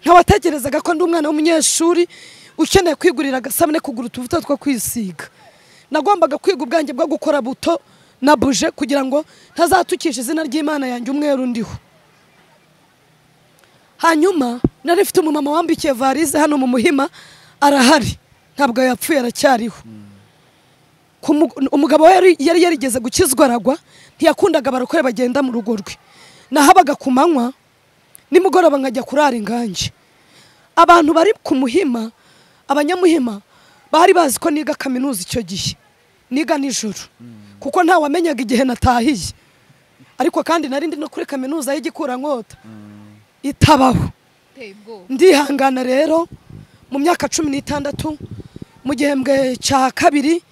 ntawatekerezaga ko ndi umwana w'umunyeshuri ukeneye kwigurira agasabune kugura utuvuta two kwisiga nagombaga kwiga ubwanjye bwo gukora buto na buje kugira ngo ntazatukisha izina ry'imana yanjye umweru ndiho hanyuma nari mfite umumama wambikiye varize hano mu muhima arahari ntabwo yapfuye aracyariho Ku mu- umugabo we yari- yari yarigeze gukizwa aragwa ntiyakundaga abarokore bagenda mu rugo rwe nahabaga ku manywa nimugoroba nkajya kurara inganje abantu bari ku muhima abanyamuhima bari bazi ko niga kaminuza icyo gihe niga nijoro kuko ntawamenyaga igihe natahiye ariko kandi nari ndi no kuri kaminuza y'igikurankota itabaho iteye ubwoba ndihangana rero mu myaka cumi n'itandatu mu gihembwe cya kabiri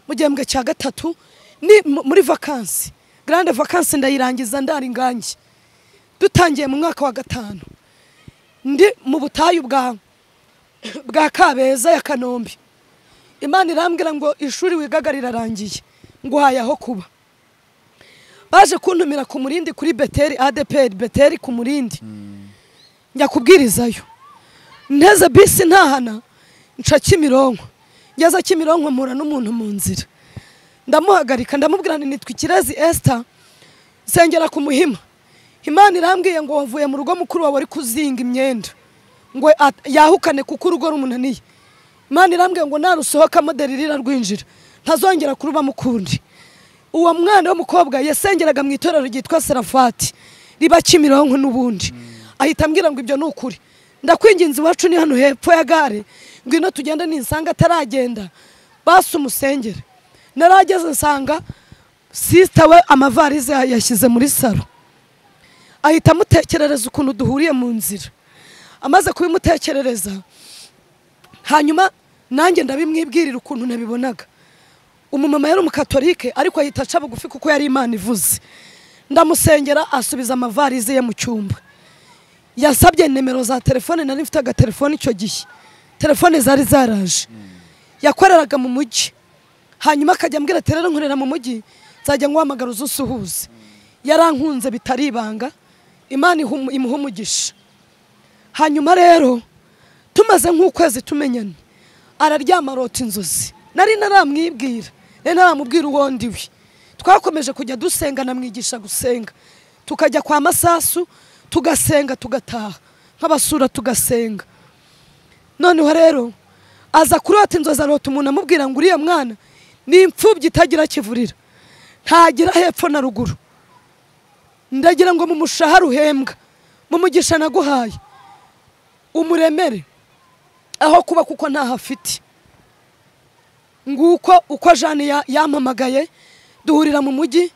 mu gihembwe cya gatatu ni mu- muri vakansi garande vakansi ndayirangiza ndari ingange dutangiye mu mwaka wa gatanu ndi mu butayu bwa bwa kabeza ya kanombe imana irambwira ngo ishuri wigaga rirarangiye nguhaye aho kuba baje kuntumira ku murindi kuri beteri adeperi beteri ku murindi njya kubwirizayo nteze bisi ntahana nca kimironko ngeze kimironko mpura n'umuntu mu nzira ndamuhagarika ndamubwira nti nitwa ikirezi esita nsengera ku muhima imana irambwiye ngo wavuye mu rugo mukuru wawe ari kuzinga imyenda ngo at- yahukane kuko urugo rumunaniye imana irambwiye ngo narusohokamo deririra rwinjira ntazongera kurubamo ukundi uwo mwana w'umukobwa yasengeraga mu itorero ryitwa serafati riba kimironko n'ubundi ahita ambwira ngo ibyo ni ukuri ndakwinginze iwacu ni hano hepfo ya gare ngwino tugende ninsanga ataragenda basi umusengere narageze nsanga sisita we amavarize yashyize muri saro ahita amutekerereza ukuntu duhuriye mu nzira amaze kubimutekerereza hanyuma nanjye ndabimwibwirira ukuntu nabibonaga umumama yari umukatolike ariko ahita aca bugufi kuko yari imana ivuze ndamusengera asubiza amavarize ye mu cyumba yasabye nimero za telefone nari mfite agatelefone icyo gihe telefone zari zaraje yakoreraga mu mujyi hanyuma akajya ambwira ati rero nkorera mu mujyi nzajya nguhamagara uze usuhuze yarankunze bitari ibanga imana ihumu- imuha umugisha hanyuma rero tumaze nk'ukwezi tumenyana araryama arota inzozi nari naramwibwira nari naramubwira uwo ndiwe twakomeje kujya dusenga namwigisha gusenga tukajya kwa masasu tugasenga tugataha nk'abasura tugasenga noneho rero aza kurota inzozi arota umuntu amubwira ngo uriya mwana ni imfubyi itagira kivurira ntagira hepfo na ruguru ndagira ngo mu mushahara uhembwa mu mugisha naguhaye umuremere aho kuba kuko ntaho afite nguko uko jane ya- yampamagaye duhurira mu mujyi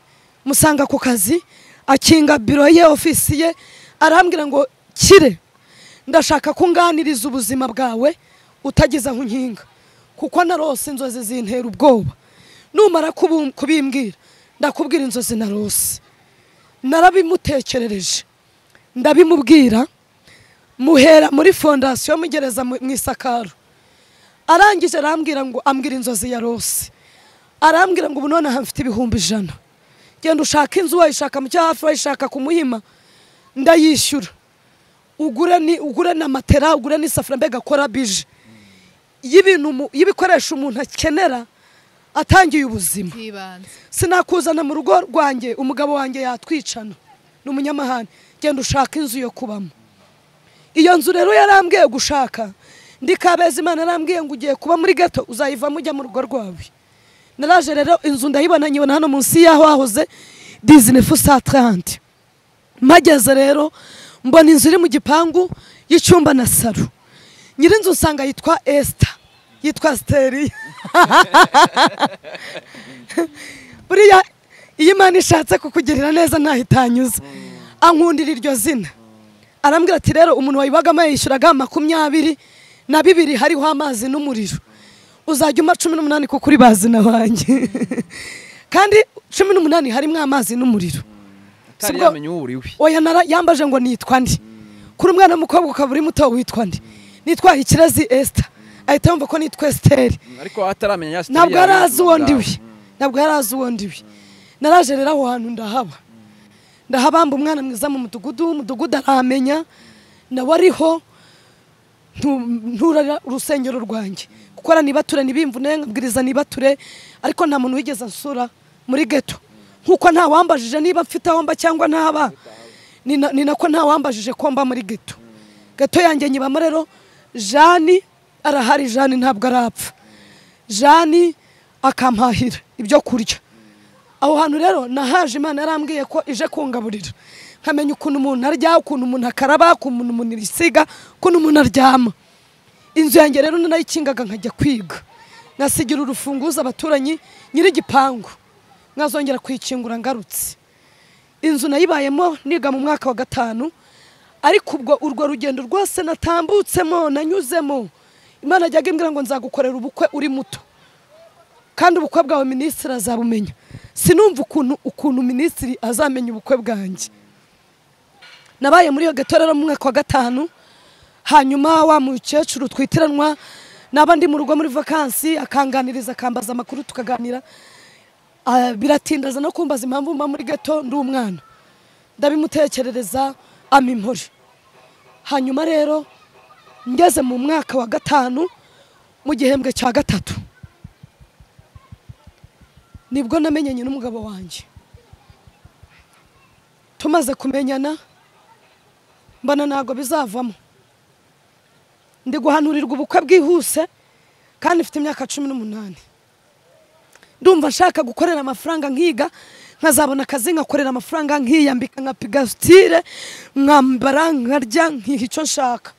musanga ku kazi akinga biro ye ofisi ye arambwira ngo kire ndashaka ko unganiriza ubuzima bwawe utageze aho unkinga kuko narose inzozi zintera ubwoba numara kubu- kubimbwira ndakubwira inzozi narose narabimutekerereje ndabimubwira muhera muri fondasiyo mugereza mu mu isakaro arangije arambwira ngo ambwira inzozi ya rose arambwira ngo ubu nonaha mfite ibihumbi ijana genda ushaka inzu wayishaka mu cyo hafi wayishaka ku muhima ndayishyura ugure ni ugure na matera ugure n'isafuriya mbega kora bije y'ibintu umu- y'ibikoresho umuntu akenera atangiye ubuzima bw'ibanze sinakuzana mu rugo rwanjye umugabo wanjye yatwicana ni umunyamahane genda ushaka inzu yo kubamo iyo nzu rero yarambwiye gushaka ndi kabeza imana yarambwiye ngo ugiye kuba muri gato uzayivamo ujya mu rugo rwawe naraje rero inzu ndayibona nyibona hano munsi y'aho hahoze dizine fusatarante mpageze rero mbona inzu iri mu gipangu y'icyumba na saro nyir'inzu usanga yitwa esita yitwa siteri buriya iyo imana ishatse kukugirira neza ntahitanyuza ankundira iryo zina arambwira ati rero umuntu wayibagamo yayishyuraga makumyabiri na bibiri hariho amazi n'umuriro uzajya umpa cumi n'umunani kuko uri bazi na wanjye kandi cumi n'umunani harimo amazi n'umuriro atari Sibwo- yamenya uwo uriwe oya nara yambaje ngo nitwa ndi kuri umwana w'umukobwa ukaba uri muto witwa ndi nitwa ikirezi esita ahita yumva ko nitwa esiteri ariko ataramenya ya ntabwo sitari yari yawe azi uwo ndiwe ntabwo yari azi uwo ndiwe naraje rero aho hantu ndahaba ndahabamba umwana mwiza mu mudugudu umudugudu aramenya nawe ariho ntu- nturara urusengero rwanjye kuko aranibature ntibimvune nkabwiriza nibature ariko nta muntu wigeze ansura muri geto nk'uko ntawambajije niba mfite aho mba cyangwa ntaba ni na- ni nako ntawambajije ko mba muri geto geto yanjye nyibamo rero jani arahari jani ntabwo arapfa jani akampahira ibyo kurya aho hantu rero nahaje imana yarambwiye ko ije kungaburira nkamenya ukuntu umuntu arya ukuntu umuntu akaraba ukuntu umuntu yisiga ukuntu umuntu aryama inzu yanjye rero narayikingaga nkajya kwiga nkasigira urufunguzo abaturanyi nyir'igipangu nkazongera kuyikingura ngarutse inzu nayibayemo niga mu mwaka wa gatanu ariko ubwo urwo rugendo rwose natambutsemo nanyuzemo imana ajyaga imbwira ngo nzagukorera ubukwe uri muto kandi ubukwe bwawe minisitiri azabumenya sinumva ukuntu ukuntu minisitiri azamenya ubukwe bwanjye nabaye muri iyo gato rero mu mwaka wa gatanu hanyuma wa mukecuru twitiranwa naba ndi mu rugo muri vakansi akanganiriza akambaza amakuru tukaganira Ah, biratinda aza no kumbaza impamvu mba muri gato ndi umwana ndabimutekerereza ampa impore hanyuma rero ngeze mu mwaka wa gatanu mu gihembwe cya gatatu nibwo namenyanye n'umugabo wanjye tumaze kumenyana mbona ntabwo bizavamo ndi guhanurirwa ubukwe bwihuse kandi mfite imyaka cumi n'umunani ndumva nshaka gukorera amafaranga nkiga nkazabona akazi nkakorera amafaranga nkiyambika nka pigasitire nkambara nkarya nkiha icyo nshaka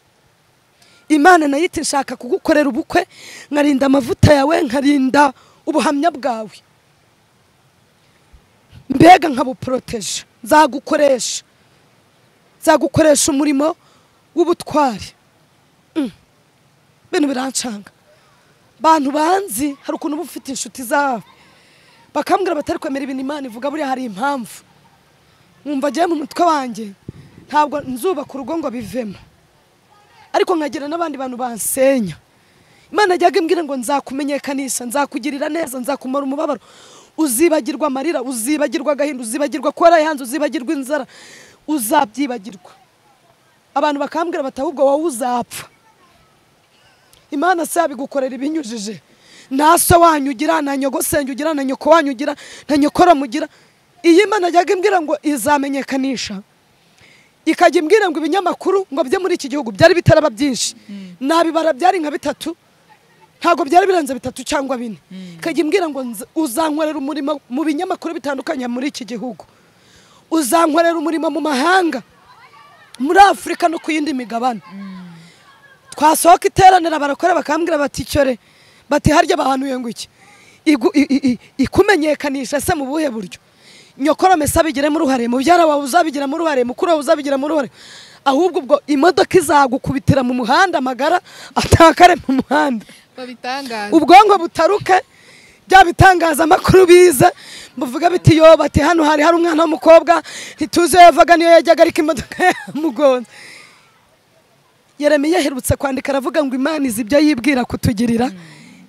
imana nayo iti nshaka kugukorera ubukwe nkarinda amavuta yawe nkarinda ubuhamya bwawe mbega nkabuporoteje nzagukoresha nzagukoresha umurimo w'ubutwari Mm. ibintu birancanga bantu banzi hari ukuntu uba ufite inshuti zawe bakambwira batari kwemera ibintu imana ivuga buriya hari impamvu nkumva agiye mu mutwe wanjye ntabwo nzubaka urugo ngo bivemo ariko nkagira n'abandi bantu bansenya imana ajyaga imbwira ngo nzakumenyekanisha nzakugirira neza nzakumara umubabaro uzibagirwa amarira uzibagirwa agahinda uzibagirwa kuba warayihanze uzibagirwa inzara uzabyibagirwa abantu bakambwira bati ahubwo wowe uzapfa imana se yabigukorera ibinyujije na se wanyu ugira na nyogosenge ugira na nyoko wanyu ugira na nyokora mugira iyi imana ajyaga imbwira ngo izamenyekanisha ikajya imbwira ngo ibinyamakuru ngo bye muri iki gihugu byari bitaraba byinshi nabibara byari nka bitatu ntabwo byari birenze bitatu cyangwa bine ikajya imbwira ngo nza- uzankorera umurimo mu binyamakuru bitandukanye muri iki gihugu uzankorera umurimo mu mahanga muri afurika no ku yindi migabane twasohoka iteranira barakora bakambwira bati cyore bati harya bahanuye ngo iki Igu- i- i- i- ikumenyekanisha se mu buhe buryo nyokorome se abigiremo uruhare mubyara wawe uzabigiramo uruhare mukuru wawe uzabigiramo uruhare ahubwo ubwo imodoka izagukubitira mu muhanda amagara atakare mu muhanda babitangaza ubwonko butaruke bya bitangazamakuru bize buvuga biti yo bati hano hari hari umwana w'umukobwa ntituzi iyo yavaga niyo yajyaga ariko imodoka yamugonze yeremiya aherutse kwandika aravuga ngo imana izi ibyo yibwira kutugirira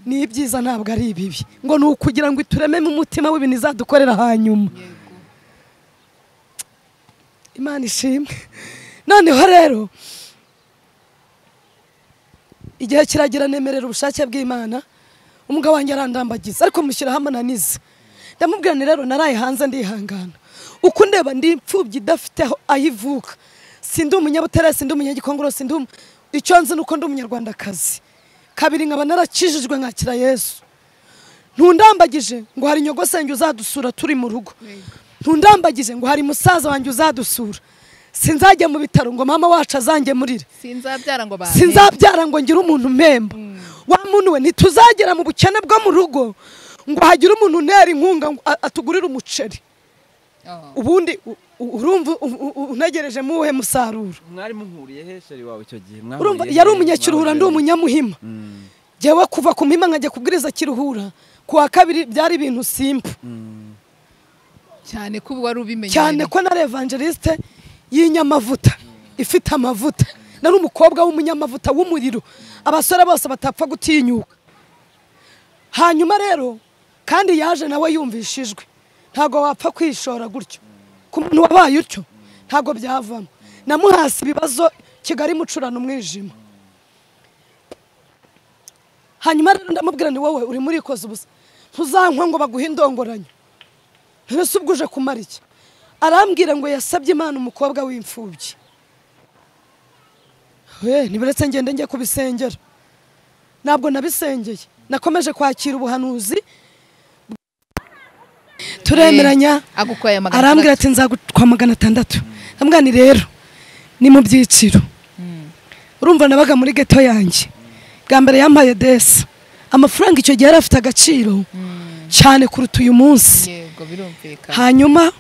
ni ibyiza ntabwo ari ibibi ngo ni ukugira ngo iturememo umutima w'ibintu izadukorera hanyuma Yego. imana ishimwe noneho rero igihe kiragira nemerera ubushake bw'imana umugabo wanjye arandambagiza ariko mushyira hamwe nanize ndamubwira nti rero naraye hanze ndihangana uko ndeba ndi imfubyi idafite aho aho ivuka sindi umunyabutare sindi umunyagikongoro sindi umu- icyo nzi ni uko ndi umunyarwandakazi kabiri nkaba narakijijwe nkakira yesu ntundambagije ngo hari nyogosenge uzadusura turi mu rugo ntundambagije ngo hari musaza wanjye uzadusura sinzajya mu bitaro ngo mama wacu azangemurire sinzabyara ngo bampe sinzabyara ngo ngire umuntu mpemba wa muntu we ntituzagera mu bukene bwo mu rugo ngo hagire umuntu untera inkunga ngo a- atugurire umuceri Oh. ubundi u- u- urumva u- u- u- untegereje mu uwuhe musaruro mwari muhuriye he sheri wawe icyo gihe urumva Mwahuriye he? yari umunyakiruhura ndi Mwahuriye he? umunyamuhima Mm, jyewe kuva ku mpima nkajya kubwiriza kiruhura ku wa kabiri byari ibintu simba mm. cyane ko ubu wari ubimenye cyane ko na evangeliste y'inyamavuta ifite amavuta nari umukobwa w'umunyamavuta w'umuriro abasore bose batapfa gutinyuka hanyuma rero kandi yaje nawe yumvishijwe ntabwo wapfa kwishora gutyo ku muntu wabaye utyo ntabwo byavamo namuhasi ibibazo kigali mucurana umwijima hanyuma rero ndamubwira ni wowe uri murikoza ubusa ntuzankwa ngo baguhe indongoranyo ntese ubwo uje kumara iki arambwira ngo yasabye imana umukobwa w'imfubyi we ntibiretse ngende njye kubisengera ntabwo nabisengeye nakomeje kwakira ubuhanuzi turemeranya agukoye magana arambwira ati atandatu. nzagutwa magana atandatu ndamubwira ni rero ni mu byiciro urumva nabaga muri geto yanjye bwa mbere yampaye desi amafaranga icyo gihe yari afite agaciro cyane kuruta uyu munsi yego birumvikana hanyuma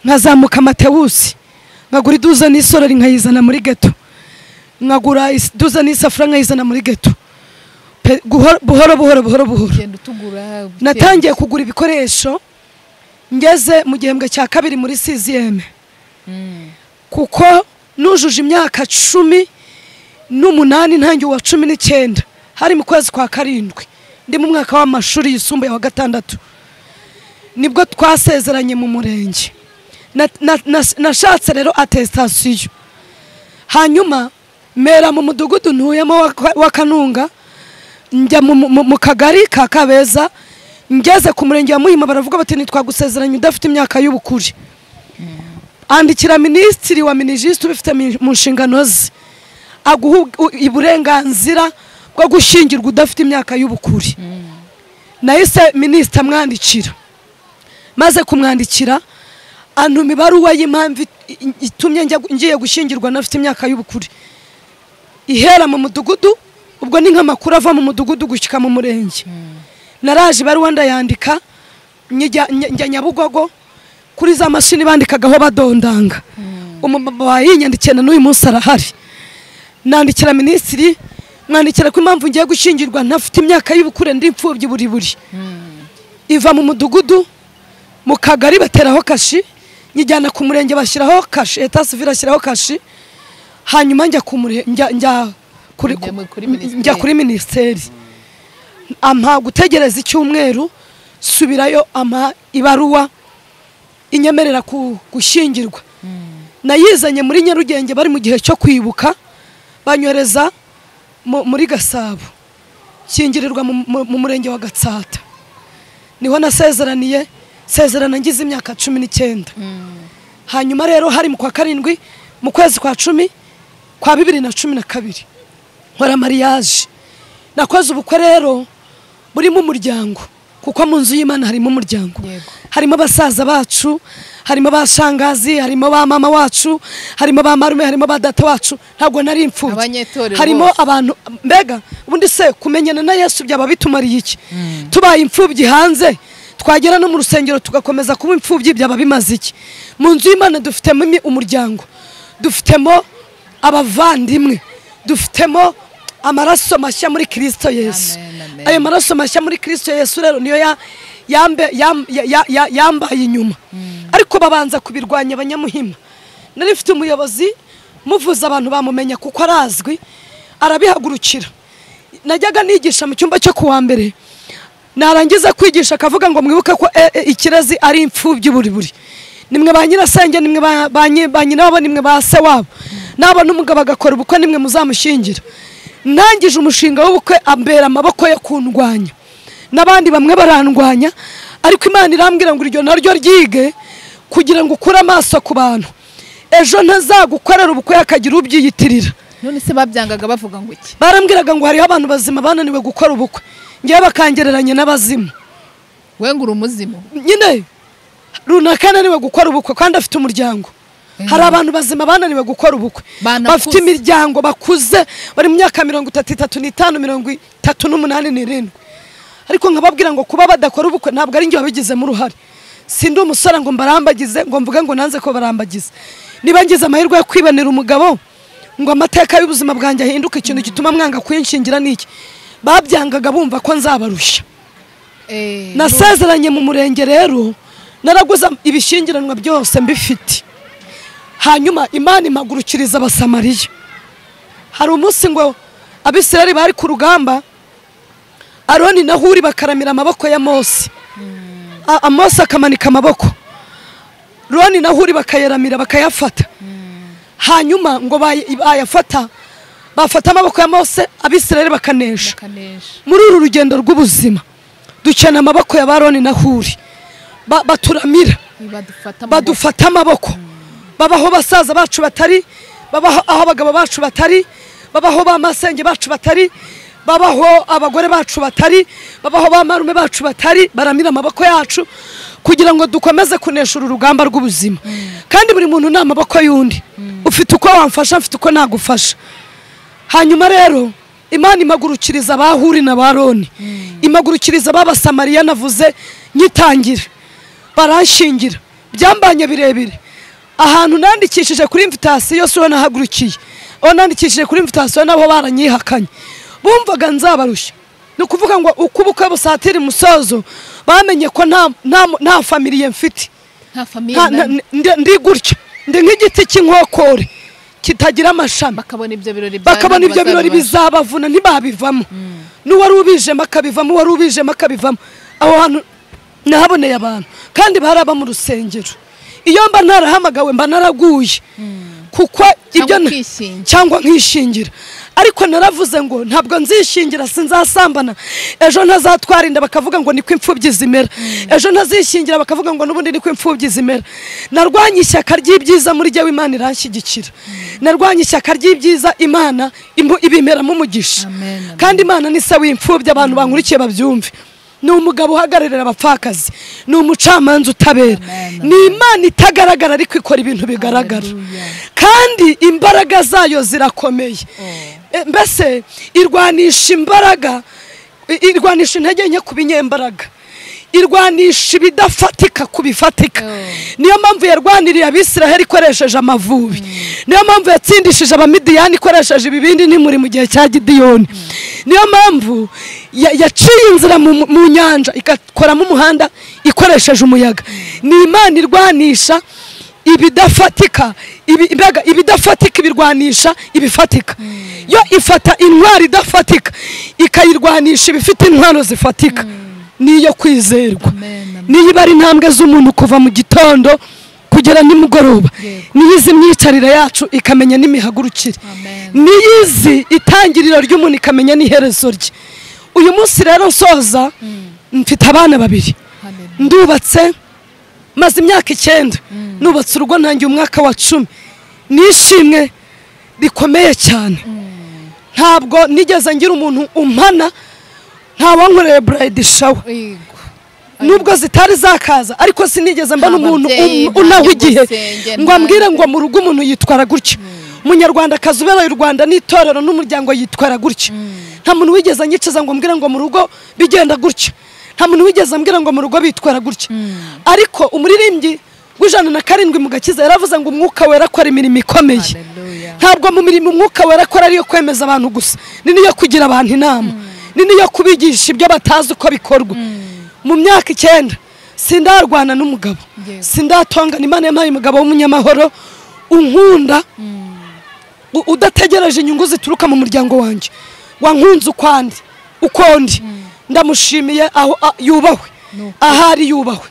nkazamuka matewusi nkagura iduza n'isorori nkayizana muri geto nkagura is- iduza n'isafuriya nkayizana muri geto Pe- guhoro- buhoro buhoro buhoro buhoro ugenda utugura buke- natangiye kugura ibikoresho ngeze mu gihembwe cya kabiri muri siziyeme Mm. kuko nujuje imyaka cumi n'umunani ntangiye uwa cumi n'icyenda hari mu kwezi kwa karindwi ndi mu mwaka w'amashuri yisumbuye wa gatandatu nibwo twasezeranye mu murenge Na- na- nas- nashatse rero atesitasiyo hanyuma mera mu mudugudu ntuyemo wa- wa kanunga njya mu- mu- mu kagari ka kabeza ngeze ku murenge wa muhima baravuga bati ntitwagusezeranye udafite imyaka y'ubukure andikira minisitiri wa minijisiti ubifite mi- mu nshingano ze aguha u- uburenganzira bwo gushyingirwa udafite imyaka y'ubukure nahise minisitiri amwandikira maze kumwandikira antuma ibaruwa y'impamvu i- i- itumye njya- ngiye gushyingirwa ntafite imyaka y'ubukure ihera mu mudugudu ubwo ni nk'amakuru ava mu mudugudu gushyika mu murenge naraje ibaruwa ndayandika njya njya- njya nyabugogo kuri za mashini bandikagaho badondanga umumama wayinyandikiye na n'uyu munsi arahari nandikira minisitiri mwandikira ko impamvu ngiye gushyingirwa ntafite imyaka y'ubukure ndi imfubyi buri buri iva mu mudugudu mu kagari bateraho kashi nyijyana ku murenge bashyiraho kashi eta sivire ashyiraho kashi hanyuma njya ku mure- njya njya kuri- Njya mu- kuri njya kuri minisiteri ampa gutegereza icyumweru subirayo ampa ibaruwa inyemerera ku- gushyingirwa nayizanye muri nyarugenge bari mu gihe cyo kwibuka banyohereza mu- muri gasabo kingirirwa mu- mu- mu murenge wa gatsata niho nasezeraniye sezerana ngize imyaka cumi n'icyenda hanyuma rero hari mu kwa karindwi mu kwezi kwa cumi kwa bibiri na cumi na kabiri nkora mariyaje nakoze ubukwe rero burimo umuryango kuko mu nzu y'imana harimo umuryango Yego. harimo abasaza bacu harimo ba shangazi harimo ba mama wacu harimo ba marume harimo ba data wacu ntabwo nari imfubyi Abanyetorero harimo bose. abantu mbega ubundi se kumenyana na yesu byaba bitumariye iki tubaye imfubyi hanze twagera no mu rusengero tugakomeza kuba imfubyi byaba bimaze iki mu nzu y'imana dufitemo imi- umuryango dufitemo abavandimwe dufitemo amaraso mashya muri kirisito yesu Amen, amen. ayo maraso mashya muri kirisito yesu rero niyo ya- yambe- yam- ya- ya- ya- yambaye inyuma ariko babanza kubirwanya abanyamuhima nari mfite umuyobozi muvuze abantu bamumenya kuko arazwi arabihagurukira najyaga nigisha mu cyumba cyo kuwa mbere narangiza kwigisha akavuga ngo mwibuke ko e, e, ikirezi ari imfubyi buri buri nimwe ba nyirasenge nimwe ba- ba nyi- ba nyina wabo nimwe ba se wabo nabona umugabo agakora ubukwe nimwe muzamushingira ntangije umushinga w'ubukwe ambera amaboko yo kundwanya n'abandi bamwe barandwanya ariko imana irambwira ngo iryo naryo ryige kugira ngo ukure amaso ku bantu ejo ntazagukorera ubukwe hakagira ubyiyitirira none se babyangaga bavuga ngo iki barambwiraga ngo hariho abantu bazima bananiwe gukora ubukwe ngewe bakangereranya n'abazimu we ngo uri umuzimu nyine runaka ananiwe gukora ubukwe kandi afite umuryango hari abantu bazima bananiwe gukora ubukwe Banakuze. bafite imiryango bakuze bari mu myaka mirongo itatu itatu n'itanu mirongo itatu n'umunani n'irindwi ariko nkababwira ngo kuba badakora ubukwe ntabwo ari njye wabigizemo uruhare si ndi umusore ngo mbarambagize ngo mvuge ngo nanze ko barambagiza niba ngize amahirwe yo kwibonera umugabo ngo amateka y'ubuzima bwanjye ahinduke ikintu gituma mwanga kuyinshingira ni iki babyangaga bumva ko nzabarushya Eh, nasezeranye mu murenge rero naraguze ibishyingiranwa byose mbifite hanyuma imana impagurukiriza abasamariya hari umunsi ngo abisirayeli bari ku rugamba aroni na huri bakaramira amaboko ya mose A- mose akamanika amaboko roni na huri bakayaramira bakayafata hanyuma ngo bay- bayafata bafata amaboko ya mose abisirayeli bakanesha bakanesha muri uru rugendo rw'ubuzima dukeneye amaboko ya baroni na huri Ba- baturamira badufata badufata amaboko babaho basaza bacu batari babaho aho abagabo bacu batari babaho ba masenge bacu batari babaho abagore bacu batari babaho ba marume bacu batari baramira amaboko yacu kugira ngo dukomeze kunesha uru rugamba rw'ubuzima kandi buri muntu ni amaboko y'undi ufite uko wamfasha mfite uko nagufasha hanyuma rero imana imagurukiriza abahuri na baroni imagurukiriza ababasamariya navuze nyitangira baranshingira byambanye birebire ahantu nandikishije kuri imvitasiyo si ho nahagurukiye aho nandikishije kuri imvitasiyo nabo baranyihakanye bumvaga nzabarushya ni ukuvuga ngo uko ubukwe busatira umusozo bamenye ko nta, nta, nta famiriye mfite nta nta- famiye nta- nani. ndi- ndi gutya ndi nk'igiti cy'inkokore kitagira amashami bakabona ibyo birori bya bakabona nani ibyo birori bazabibasha. bizabavuna ntibabivamo n'uwari ubijemo akabivamo uwari ubijemo akabivamo aho hantu nahaboneye abantu kandi baraba mu rusengero iyo mba narahamagawe mba naraguye kuko ibyo na- ukishingira. cyangwa nkishingira ariko naravuze ngo ntabwo nzishingira sinzasambana ejo ntazatwara inda bakavuga ngo niko imfubyi zimera ejo ntazishingira bakavuga ngo n'ubundi niko imfubyi zimera narwanye ishyaka ry'ibyiza muri jyewe imana iranshyigikira narwanye ishyaka ry'ibyiza imana imu- ibimeramo umugisha Amen, amen. kandi imana ni se w'imfubyi abantu bankurikiye babyumve ni umugabo uhagararira abapfakazi ni umucamanza utabera Amen, amen. ni imana itagaragara ariko ikora ibintu bigaragara Hallelujah. kandi imbaraga zayo zirakomeye E, mbese irwanisha imbaraga i- irwanisha intege nke ku binyembaraga irwanisha ibidafatika ku bifatika Oh. niyo mpamvu yarwaniriye abisiraheli ikoresheje amavubi niyo mpamvu yatsindishije abamidiyani ikoresheje ibibindi nimuri mu gihe cya gidiyoni niyo mpamvu ya- yaciye inzira mu mu nyanja igakoramo umuhanda ikoresheje umuyaga ni imana irwanisha ibidafatika ibi- imbega- ibidafatika ibirwanisha ibifatika yo ifata intwaro idafatika ikayirwanisha ibifite intwaro zifatika niyo kwizerwa Amen, amen. niyo iba ari intambwe z'umuntu kuva mu gitondo kugera nimugoroba Yego. niyo izi imyicarire yacu ikamenya n'imihagurukire Amen. niyo izi itangiriro ry'umuntu ikamenya n'iherezo rye uyu munsi rero nsoza mfite abana babiri Hallelujah. ndubatse maze imyaka icyenda nubatse urugo ntangiye umwaka wa cumi nishimwe rikomeye cyane ntabwo nigeze ngira umuntu umpana ntawankoreye burayidi shawa Yego. nubwo zitari zakaza ariko sinigeze mba Nta n'umuntu babyeyi, um- unaha nta igihe nyir'ugusenge, ngo nta- ambwire ngo mu rugo umuntu yitwara gutya umunyarwandakazi ubereye u rwanda n'itorero n'umuryango yitwara gutya nta muntu wigeze anyicaza ngo mbwire ngo mu rugo bigenda gutya nta muntu wigeze ambwira ngo mu rugo bitwara gutya ariko umuririmbyi w'ijana na karindwi mu gakiza yaravuze ngo umwuka wera akora imirimo ikomeye Hallelujah. ntabwo mu mirimo umwuka wera akora ariyo kwemeza abantu gusa ni niyo kugira abantu inama ni niyo kubigisha ibyo batazi uko bikorwa mu myaka icyenda sindarwana n'umugabo Yes. sindatongana imana yampaye umugabo w'umunyamahoro unkunda u- udategereje inyungu zituruka mu muryango wanjye wankunze ukwandi ukundi ndamushimiye aho a- yubahwe ahari yubahwe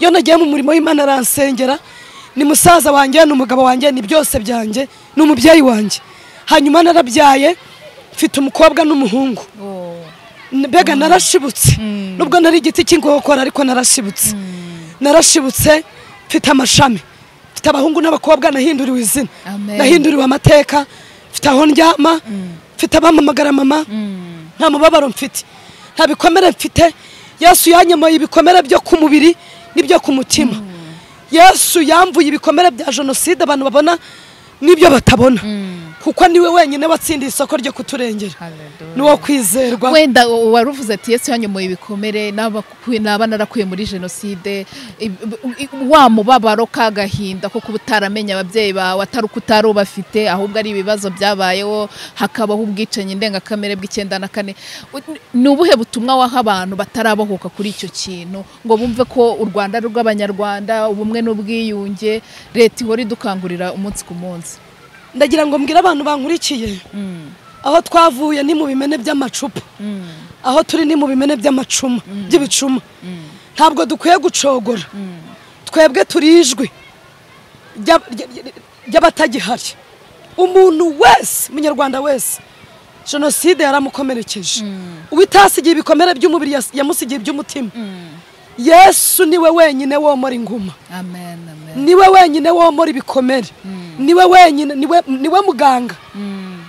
iyo nagiye mu murimo w'imana aransengera ni musaza wanjye ni umugabo wanjye ni byose byanjye ni umubyeyi wanjye hanyuma narabyaye mfite umukobwa n'umuhungu Oh. mbega narashibutse nubwo nari igiti cy'inkokora ariko narashibutse narashibutse mfite amashami mfite abahungu n'abakobwa nahinduriwe izina Amen. nahinduriwe amateka mfite aho ndyama mfite abampamagara mama nta mubabaro mfite nta bikomere mfite yesu yanyemoye ibikomere byo ku mubiri n'ibyo ku mutima yesu yamvuye ibikomere bya jenoside abantu babona n'ibyo batabona kuko niwe wenyine watsindiye isoko ryo kuturengera Hallelujah. ni wo kwizerwa wenda u- waruvuze ati yesu yanyomoye ibikomere n'abakuye- n'aba narakuye muri jenoside Ib- i- wa mubabaro k'agahinda ko kuba utaramenya ababyeyi bawe atari uko utari ubafite ahubwo ari ibibazo byabayeho hakabaho ubwicanyi ndengakamere bw'icyenda na kane U- ni ubuhe butumwa waha abantu batarabohoka kuri icyo kintu ngo bumve ko u rwanda ari urw'abanyarwanda ubumwe n'ubwiyunge leta ihora idukangurira umunsi ku munsi ndagira ngo mbwire abantu bankurikiye aho twavuye ni mu bimene by'amacupa aho turi ni mu bimene by'amacuma by'ibicuma ntabwo dukwiye gucogora twebwe turi ijwi ry'ab- ry- ry- ry'abatagihari umuntu wese umunyarwanda wese jenoside yaramukomerekeje uwitasigiye ibikomere by'umubiri yas- yamusigiye iby'umutima yesu niwe wenyine womora inguma amen amen niwe wenyine womora ibikomere niwe wenyine niwe niwe muganga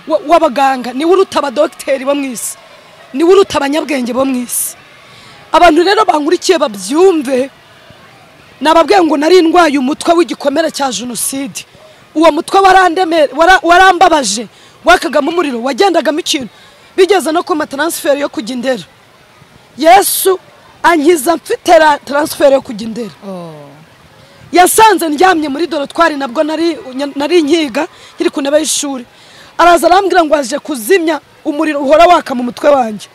wa- w'abaganga niwe uruta abadogiteri bo mu isi niwe uruta abanyabwenge bo mu isi abantu rero bankurikiye babyumve nababwiye ngo nari ndwaye umutwe w'igikomere cya jenoside uwo mutwe warandeme- wara- warambabaje wakagamo umuriro wagendagamo ikintu bigeze no kuma taransiferi yo kujya indera yesu ankiza mfite ra- taransiferi yo kujya indera oh yasanze ndyamye muri dorotwari nabwo nari nari nkiga nkiri ku ntebe y'ishuri araza arambwira ngo aje kuzimya umuriro uhora waka mu mutwe wanjye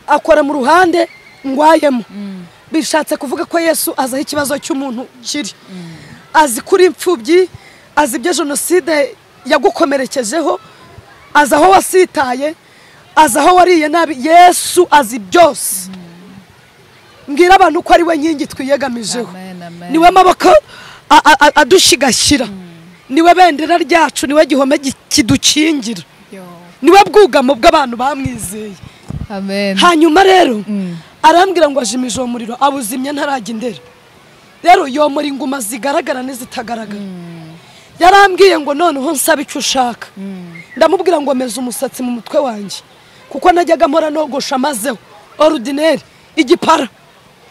akora mu ruhande ngwayemo bishatse kuvuga ko yesu azi aho ikibazo cy'umuntu kiri azi kuri imfubyi azi ibyo jenoside yagukomerekejeho azi aho wasitaye azi aho wariye nabi yesu azi byose mbwira abantu ko ari we nkingi twiyegamijeho amen amen niwe maboko a- a- a- adushigashyira niwe bendera ryacu niwe gihome gi- kidukingira Yo. niwe bwugamo bw'abantu bamwizeye amen hanyuma rero arambwira ngo ajimije uwo muriro awuzimya ntarajya indera rero yomora inguma zigaragara n'izitagaragara yarambwiye ngo noneho nsaba icyo ushaka ndamubwira ngo meze umusatsi mu mutwe wanjye kuko najyaga mpora nogosha mazeho orudineri igipara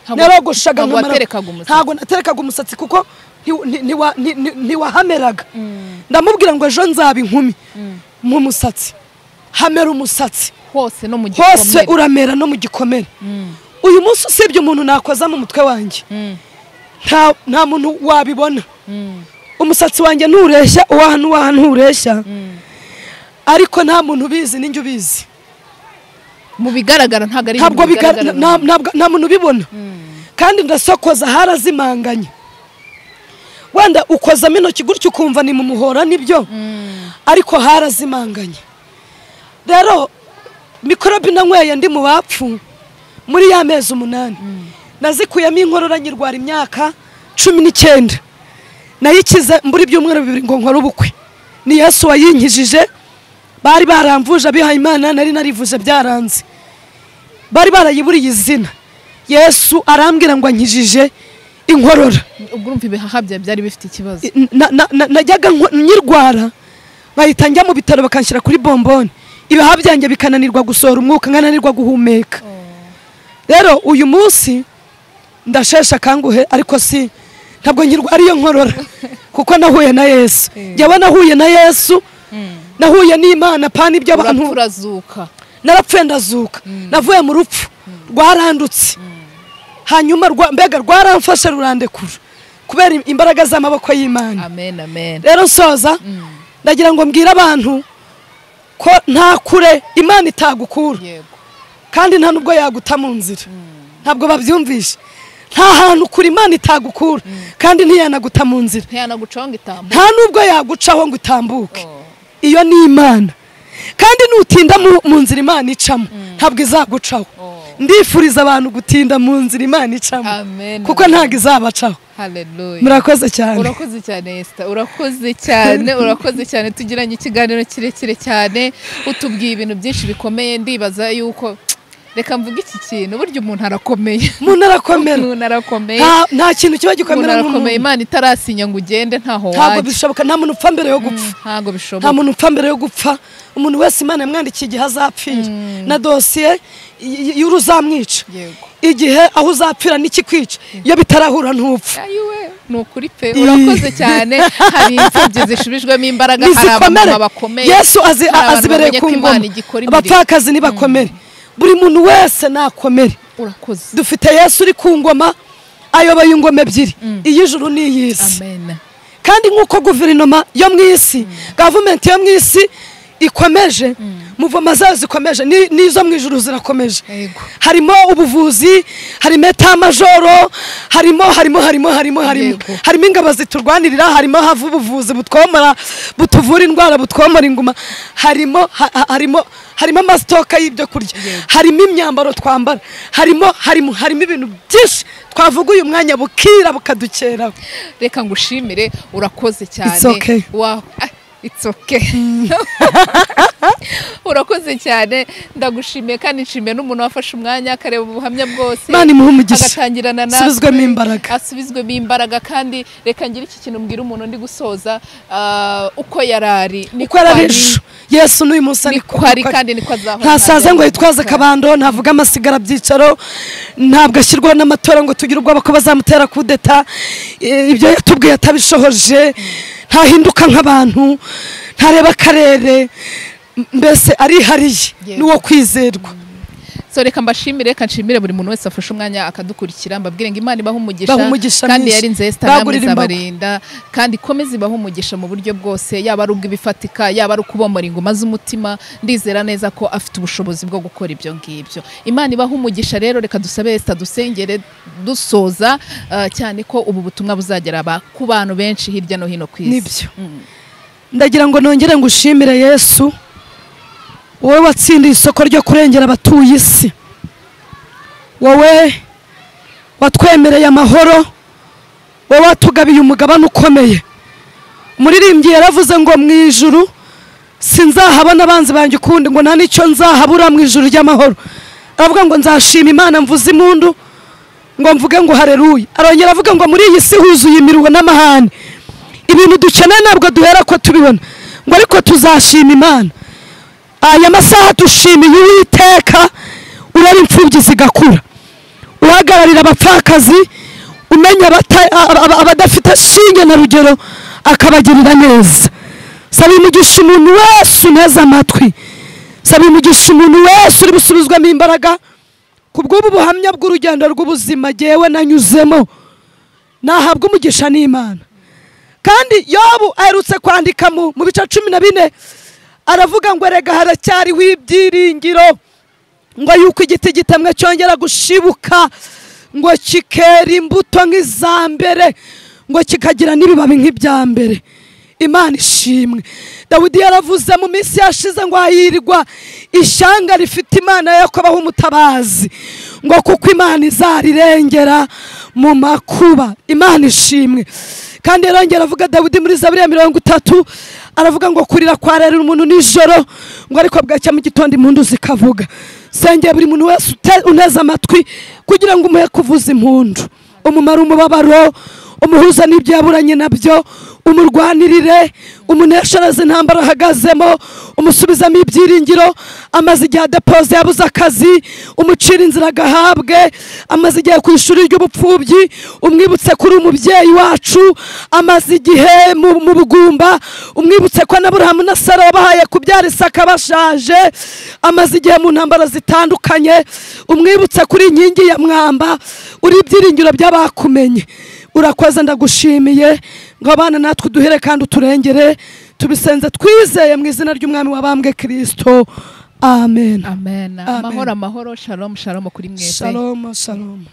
Ntabwo- narogoshaga ntabwo nkamara- waterekaga umusatsi. ntabwo naterekaga umusatsi kuko nti- nti- ntiwa- nti- nti- ntiwahameraga ndamubwira ngo ejo nzaba inkumi mu musatsi hamera umusatsi hose no mu hose gikomere uramera no mu gikomere uyu munsi usibye umuntu nakoza mu mutwe wanjye Mm. nta nta muntu wabibona umusatsi wanjye ntureshya uwaha n'uwaha ntureshya ariko nta muntu ubizi ninjye ubizi mu bigaragara ntabwo ari ntabwo ibintu biga- bigaragara nta- ntabwo- nta muntu ubibona kandi ndasokoza harazimanganye wenda ukozamo intoki gutyo ukumva ni mu muhora nibyo ariko harazimanganye rero mikorobe nanyweye ndi mu bapfu muri ya mezi umunani nazikuyemo inkorora nyirwara imyaka cumi n'icyenda nayikize mbura ibyumweru bibiri ngo nkore ubukwe ni yesu wayinkijije bari baramvuje abihaye imana nari narivuje byaranze bari barayiburiye izina yesu arambwira ngo ankijije inkorora ubwo urumva ibihaha byawe byari bifite ikibazo I- na- na- na- najyaga nko- nyirwara bahita njya mu bitaro bakanshyira kuri bombone ibihaha byanjye bikananirwa gusohora umwuka nkananirwa guhumeka rero uyu munsi ndashesha akanguhe ariko si ntabwo nyirwara iyo nkorora kuko nahuye na yesu njyewe nahuye na yesu nahuye n'imana pani ibyo abantu urapfa urazuka narapfuye ndazuka navuye mu rupfu rwarandutse hanyuma rwa- mbega rwaramfashe rurandekura kubera im- imbaraga z'amaboko y'imana amen amen rero soza ndagira ngo mbwire abantu ko nta kure imana itagukura yego kandi nta nubwo yaguta mu nzira ntabwo babyumvisha nta hantu kure imana itagukura kandi ntiyanaguta mu nzira ntiyanagucaho ngo itambuke nta nubwo yagucaho ngo utambuke Oh. iyo ni imana kandi nutinda mu- mu nzira imana icamo ntabwo izagucaho Oh. ndifuriza abantu gutinda mu nzira imana icamo amen kuko ntabwo izabacaho haleluya murakoze cyane urakoze cyane Esther urakoze cyane urakoze cyane tugiranye ikiganiro kirekire cyane utubwiye ibintu byinshi bikomeye ndibaza yuko reka mvuge iki kintu burya umuntu arakomeye umuntu arakomera umuntu arakomeye Nta- nta kintu kiba umuntu gikomera arakomeye nk'umuntu imana itarasinya ngo ugende ntaho ntabwo wajya bishoboka nta muntu upfa mbere yo gupfa ntabwo nta bishoboka muntu upfa mbere yo gupfa umuntu wese imana yamwandikiye igihe azapfira na dosiye y- y- y'uruzamwica yego igihe aho uzapfira n'ikikwica iyo bitarahura ntupfa ayiwe ni ukuri pe urakoze cyane hari imfubyi zishubijwemo imbaraga hari nizikomere abamama bakomeye yesu azi- hari abantu azibereye bamenye ku ko ngoma Imana igikora imirimo. abapfakazi ntibakomere buri muntu wese nakomere urakoze dufite yesu uri ku ngoma ayoboye ingoma ebyiri iy'ijuru n'iy'isi amen kandi nk'uko guverinoma yo mu isi gavumenti yo mu isi ikomeje muvoma zayo zikomeje ni- n'izo mu ijuru zirakomeje yego harimo ubuvuzi harimo etamajoro harimo harimo harimo harimo harimo Yego. harimo ingabo ziturwanirira harimo hava ubuvuzi butwomora butuvura indwara butwomora inguma harimo ha- ha- harimo harimo amasitoka y'ibyo kurya harimo imyambaro twambara harimo harimo harimo ibintu byinshi twavuga uyu mwanya bukira bukadukeraho reka ngushimire urakoze cyane It's okay. Wa- ah, it's okay urakoze cyane ndagushimiye kandi nshimiye n'umuntu wafashe umwanya akareba ubuhamya bwose Imana imuhe umugisha. agatangirana natwe Asubizwemo imbaraga. asubizwemo imbaraga kandi reka ngire iki kintu mbwira umuntu ndi gusoza ah, uko yarari uko ari ejo yesu n'uyu munsi ni ko ari kandi niko azahora ntasaza ngo ntajya yitwaze gukora. akabando ntavuga amasigara byicaro ntabwo ashyirwaho n'amatora ngo tugire ubwoba ko bazamutera kudeta Eh, ibyo yatubwiye atabishohoje ntahinduka nk'abantu ntareba akarere M- mbese arihariye Yego. n'uwo kwizerwa so reka mbashimire reka nshimire buri muntu wese wafashe umwanya akadukurikira mbabwire ngo imana ibahe umugisha Ibahe umugisha kandi mwinshi. yari nzesta namwe Bagurire imbago. izabarinda kandi ikomeze ibahe umugisha mu buryo bwose yaba ari ubw'ibifatika yaba ari ukubomora ingoma z'umutima ndizera neza ko afite ubushobozi bwo gukora ibyo ngibyo imana ibahe umugisha rero reka dusabe esita dusengere dusoza ah, cyane ko ubu butumwa buzagera ba- ku bantu benshi hirya no hino ku isi Nibyo. Mm. ndagira ngo nongere ngushimire yesu wowe watsindiye isoko ryo kurengera abatuye isi wowe watwemereye amahoro wowe watugabiye umugabane ukomeye umuririmbyi yaravuze ngo mu ijuru sinzahabona abanzi banjye ukundi ngo nta n'icyo nzahabura mu ijuru ry'amahoro aravuga ngo nzashima imana mvuze impundu ngo mvuge ngo hareruye arongera avuga ngo muri iyi si huzuye imiruho n'amahane ibintu dukeneye ntabwo duhera ko tubibona ngo ariko tuzashima imana aya masaha dushimiye uwiteka ureba imfubyi zigakura uhagararira abapfakazi umenya abata- aba- aba- abadafite shinge na rugero akabagirira neza saba imigisha umuntu wese uneze amatwi saba imigisha umuntu wese uri busubizwamo imbaraga ku bw'ubu buhamya bw'urugendo rw'ubuzima jyewe nanyuzemo nahabwa umugisha n'imana kandi yobu aherutse kwandika mu mu bice cumi na bine aravuga ngo erega haracyariho ibyiringiro ngo yuko igiti gitemwe cyongera gushibuka ngo kikera imbuto nk'iza mbere ngo kikagira n'ibibabi nk'ibya mbere imana ishimwe dawidi yaravuze mu minsi yashize ngo hahirwa ishyanga rifite imana yo kubaho umutabazi ngo kuko imana izarirengera mu makuba imana ishimwe kandi yarongera avuga dawidi muri zaburi ya mirongo itatu aravuga ngo kurira kwarera umuntu nijoro ngo ariko bwacya mu gitondo impundu zikavuga sengera buri muntu wese ute- uneze amatwi kugira ngo umuhe kuvuza impundu umumare umubabaro umuhuza n'ibyo yaburanye nabyo umurwanirire umuneshereze intambara ahagazemo umusubizamo ibyiringiro amaze igihe adapoze yabuze akazi umucira inzira agahabwe amaze igihe ku ishuri ry'ubupfubyi umwibutse kuri umubyeyi wacu amaze igihe mu mu bugumba umwibutse ko n'aburahamu na sara wabahaye kubyara isaka bashaje amaze igihe mu ntambara zitandukanye umwibutse kuri inkingi ya mwamba uri ibyiringiro by'abakumenye urakoze ndagushimiye ngo abana natwe uduhere kandi uturengere tubisenze twizeye mu izina ry'umwami wabambwe kirisito amen Amen. amen amahoro amahoro shalom shalom kuri mwese shalom shalom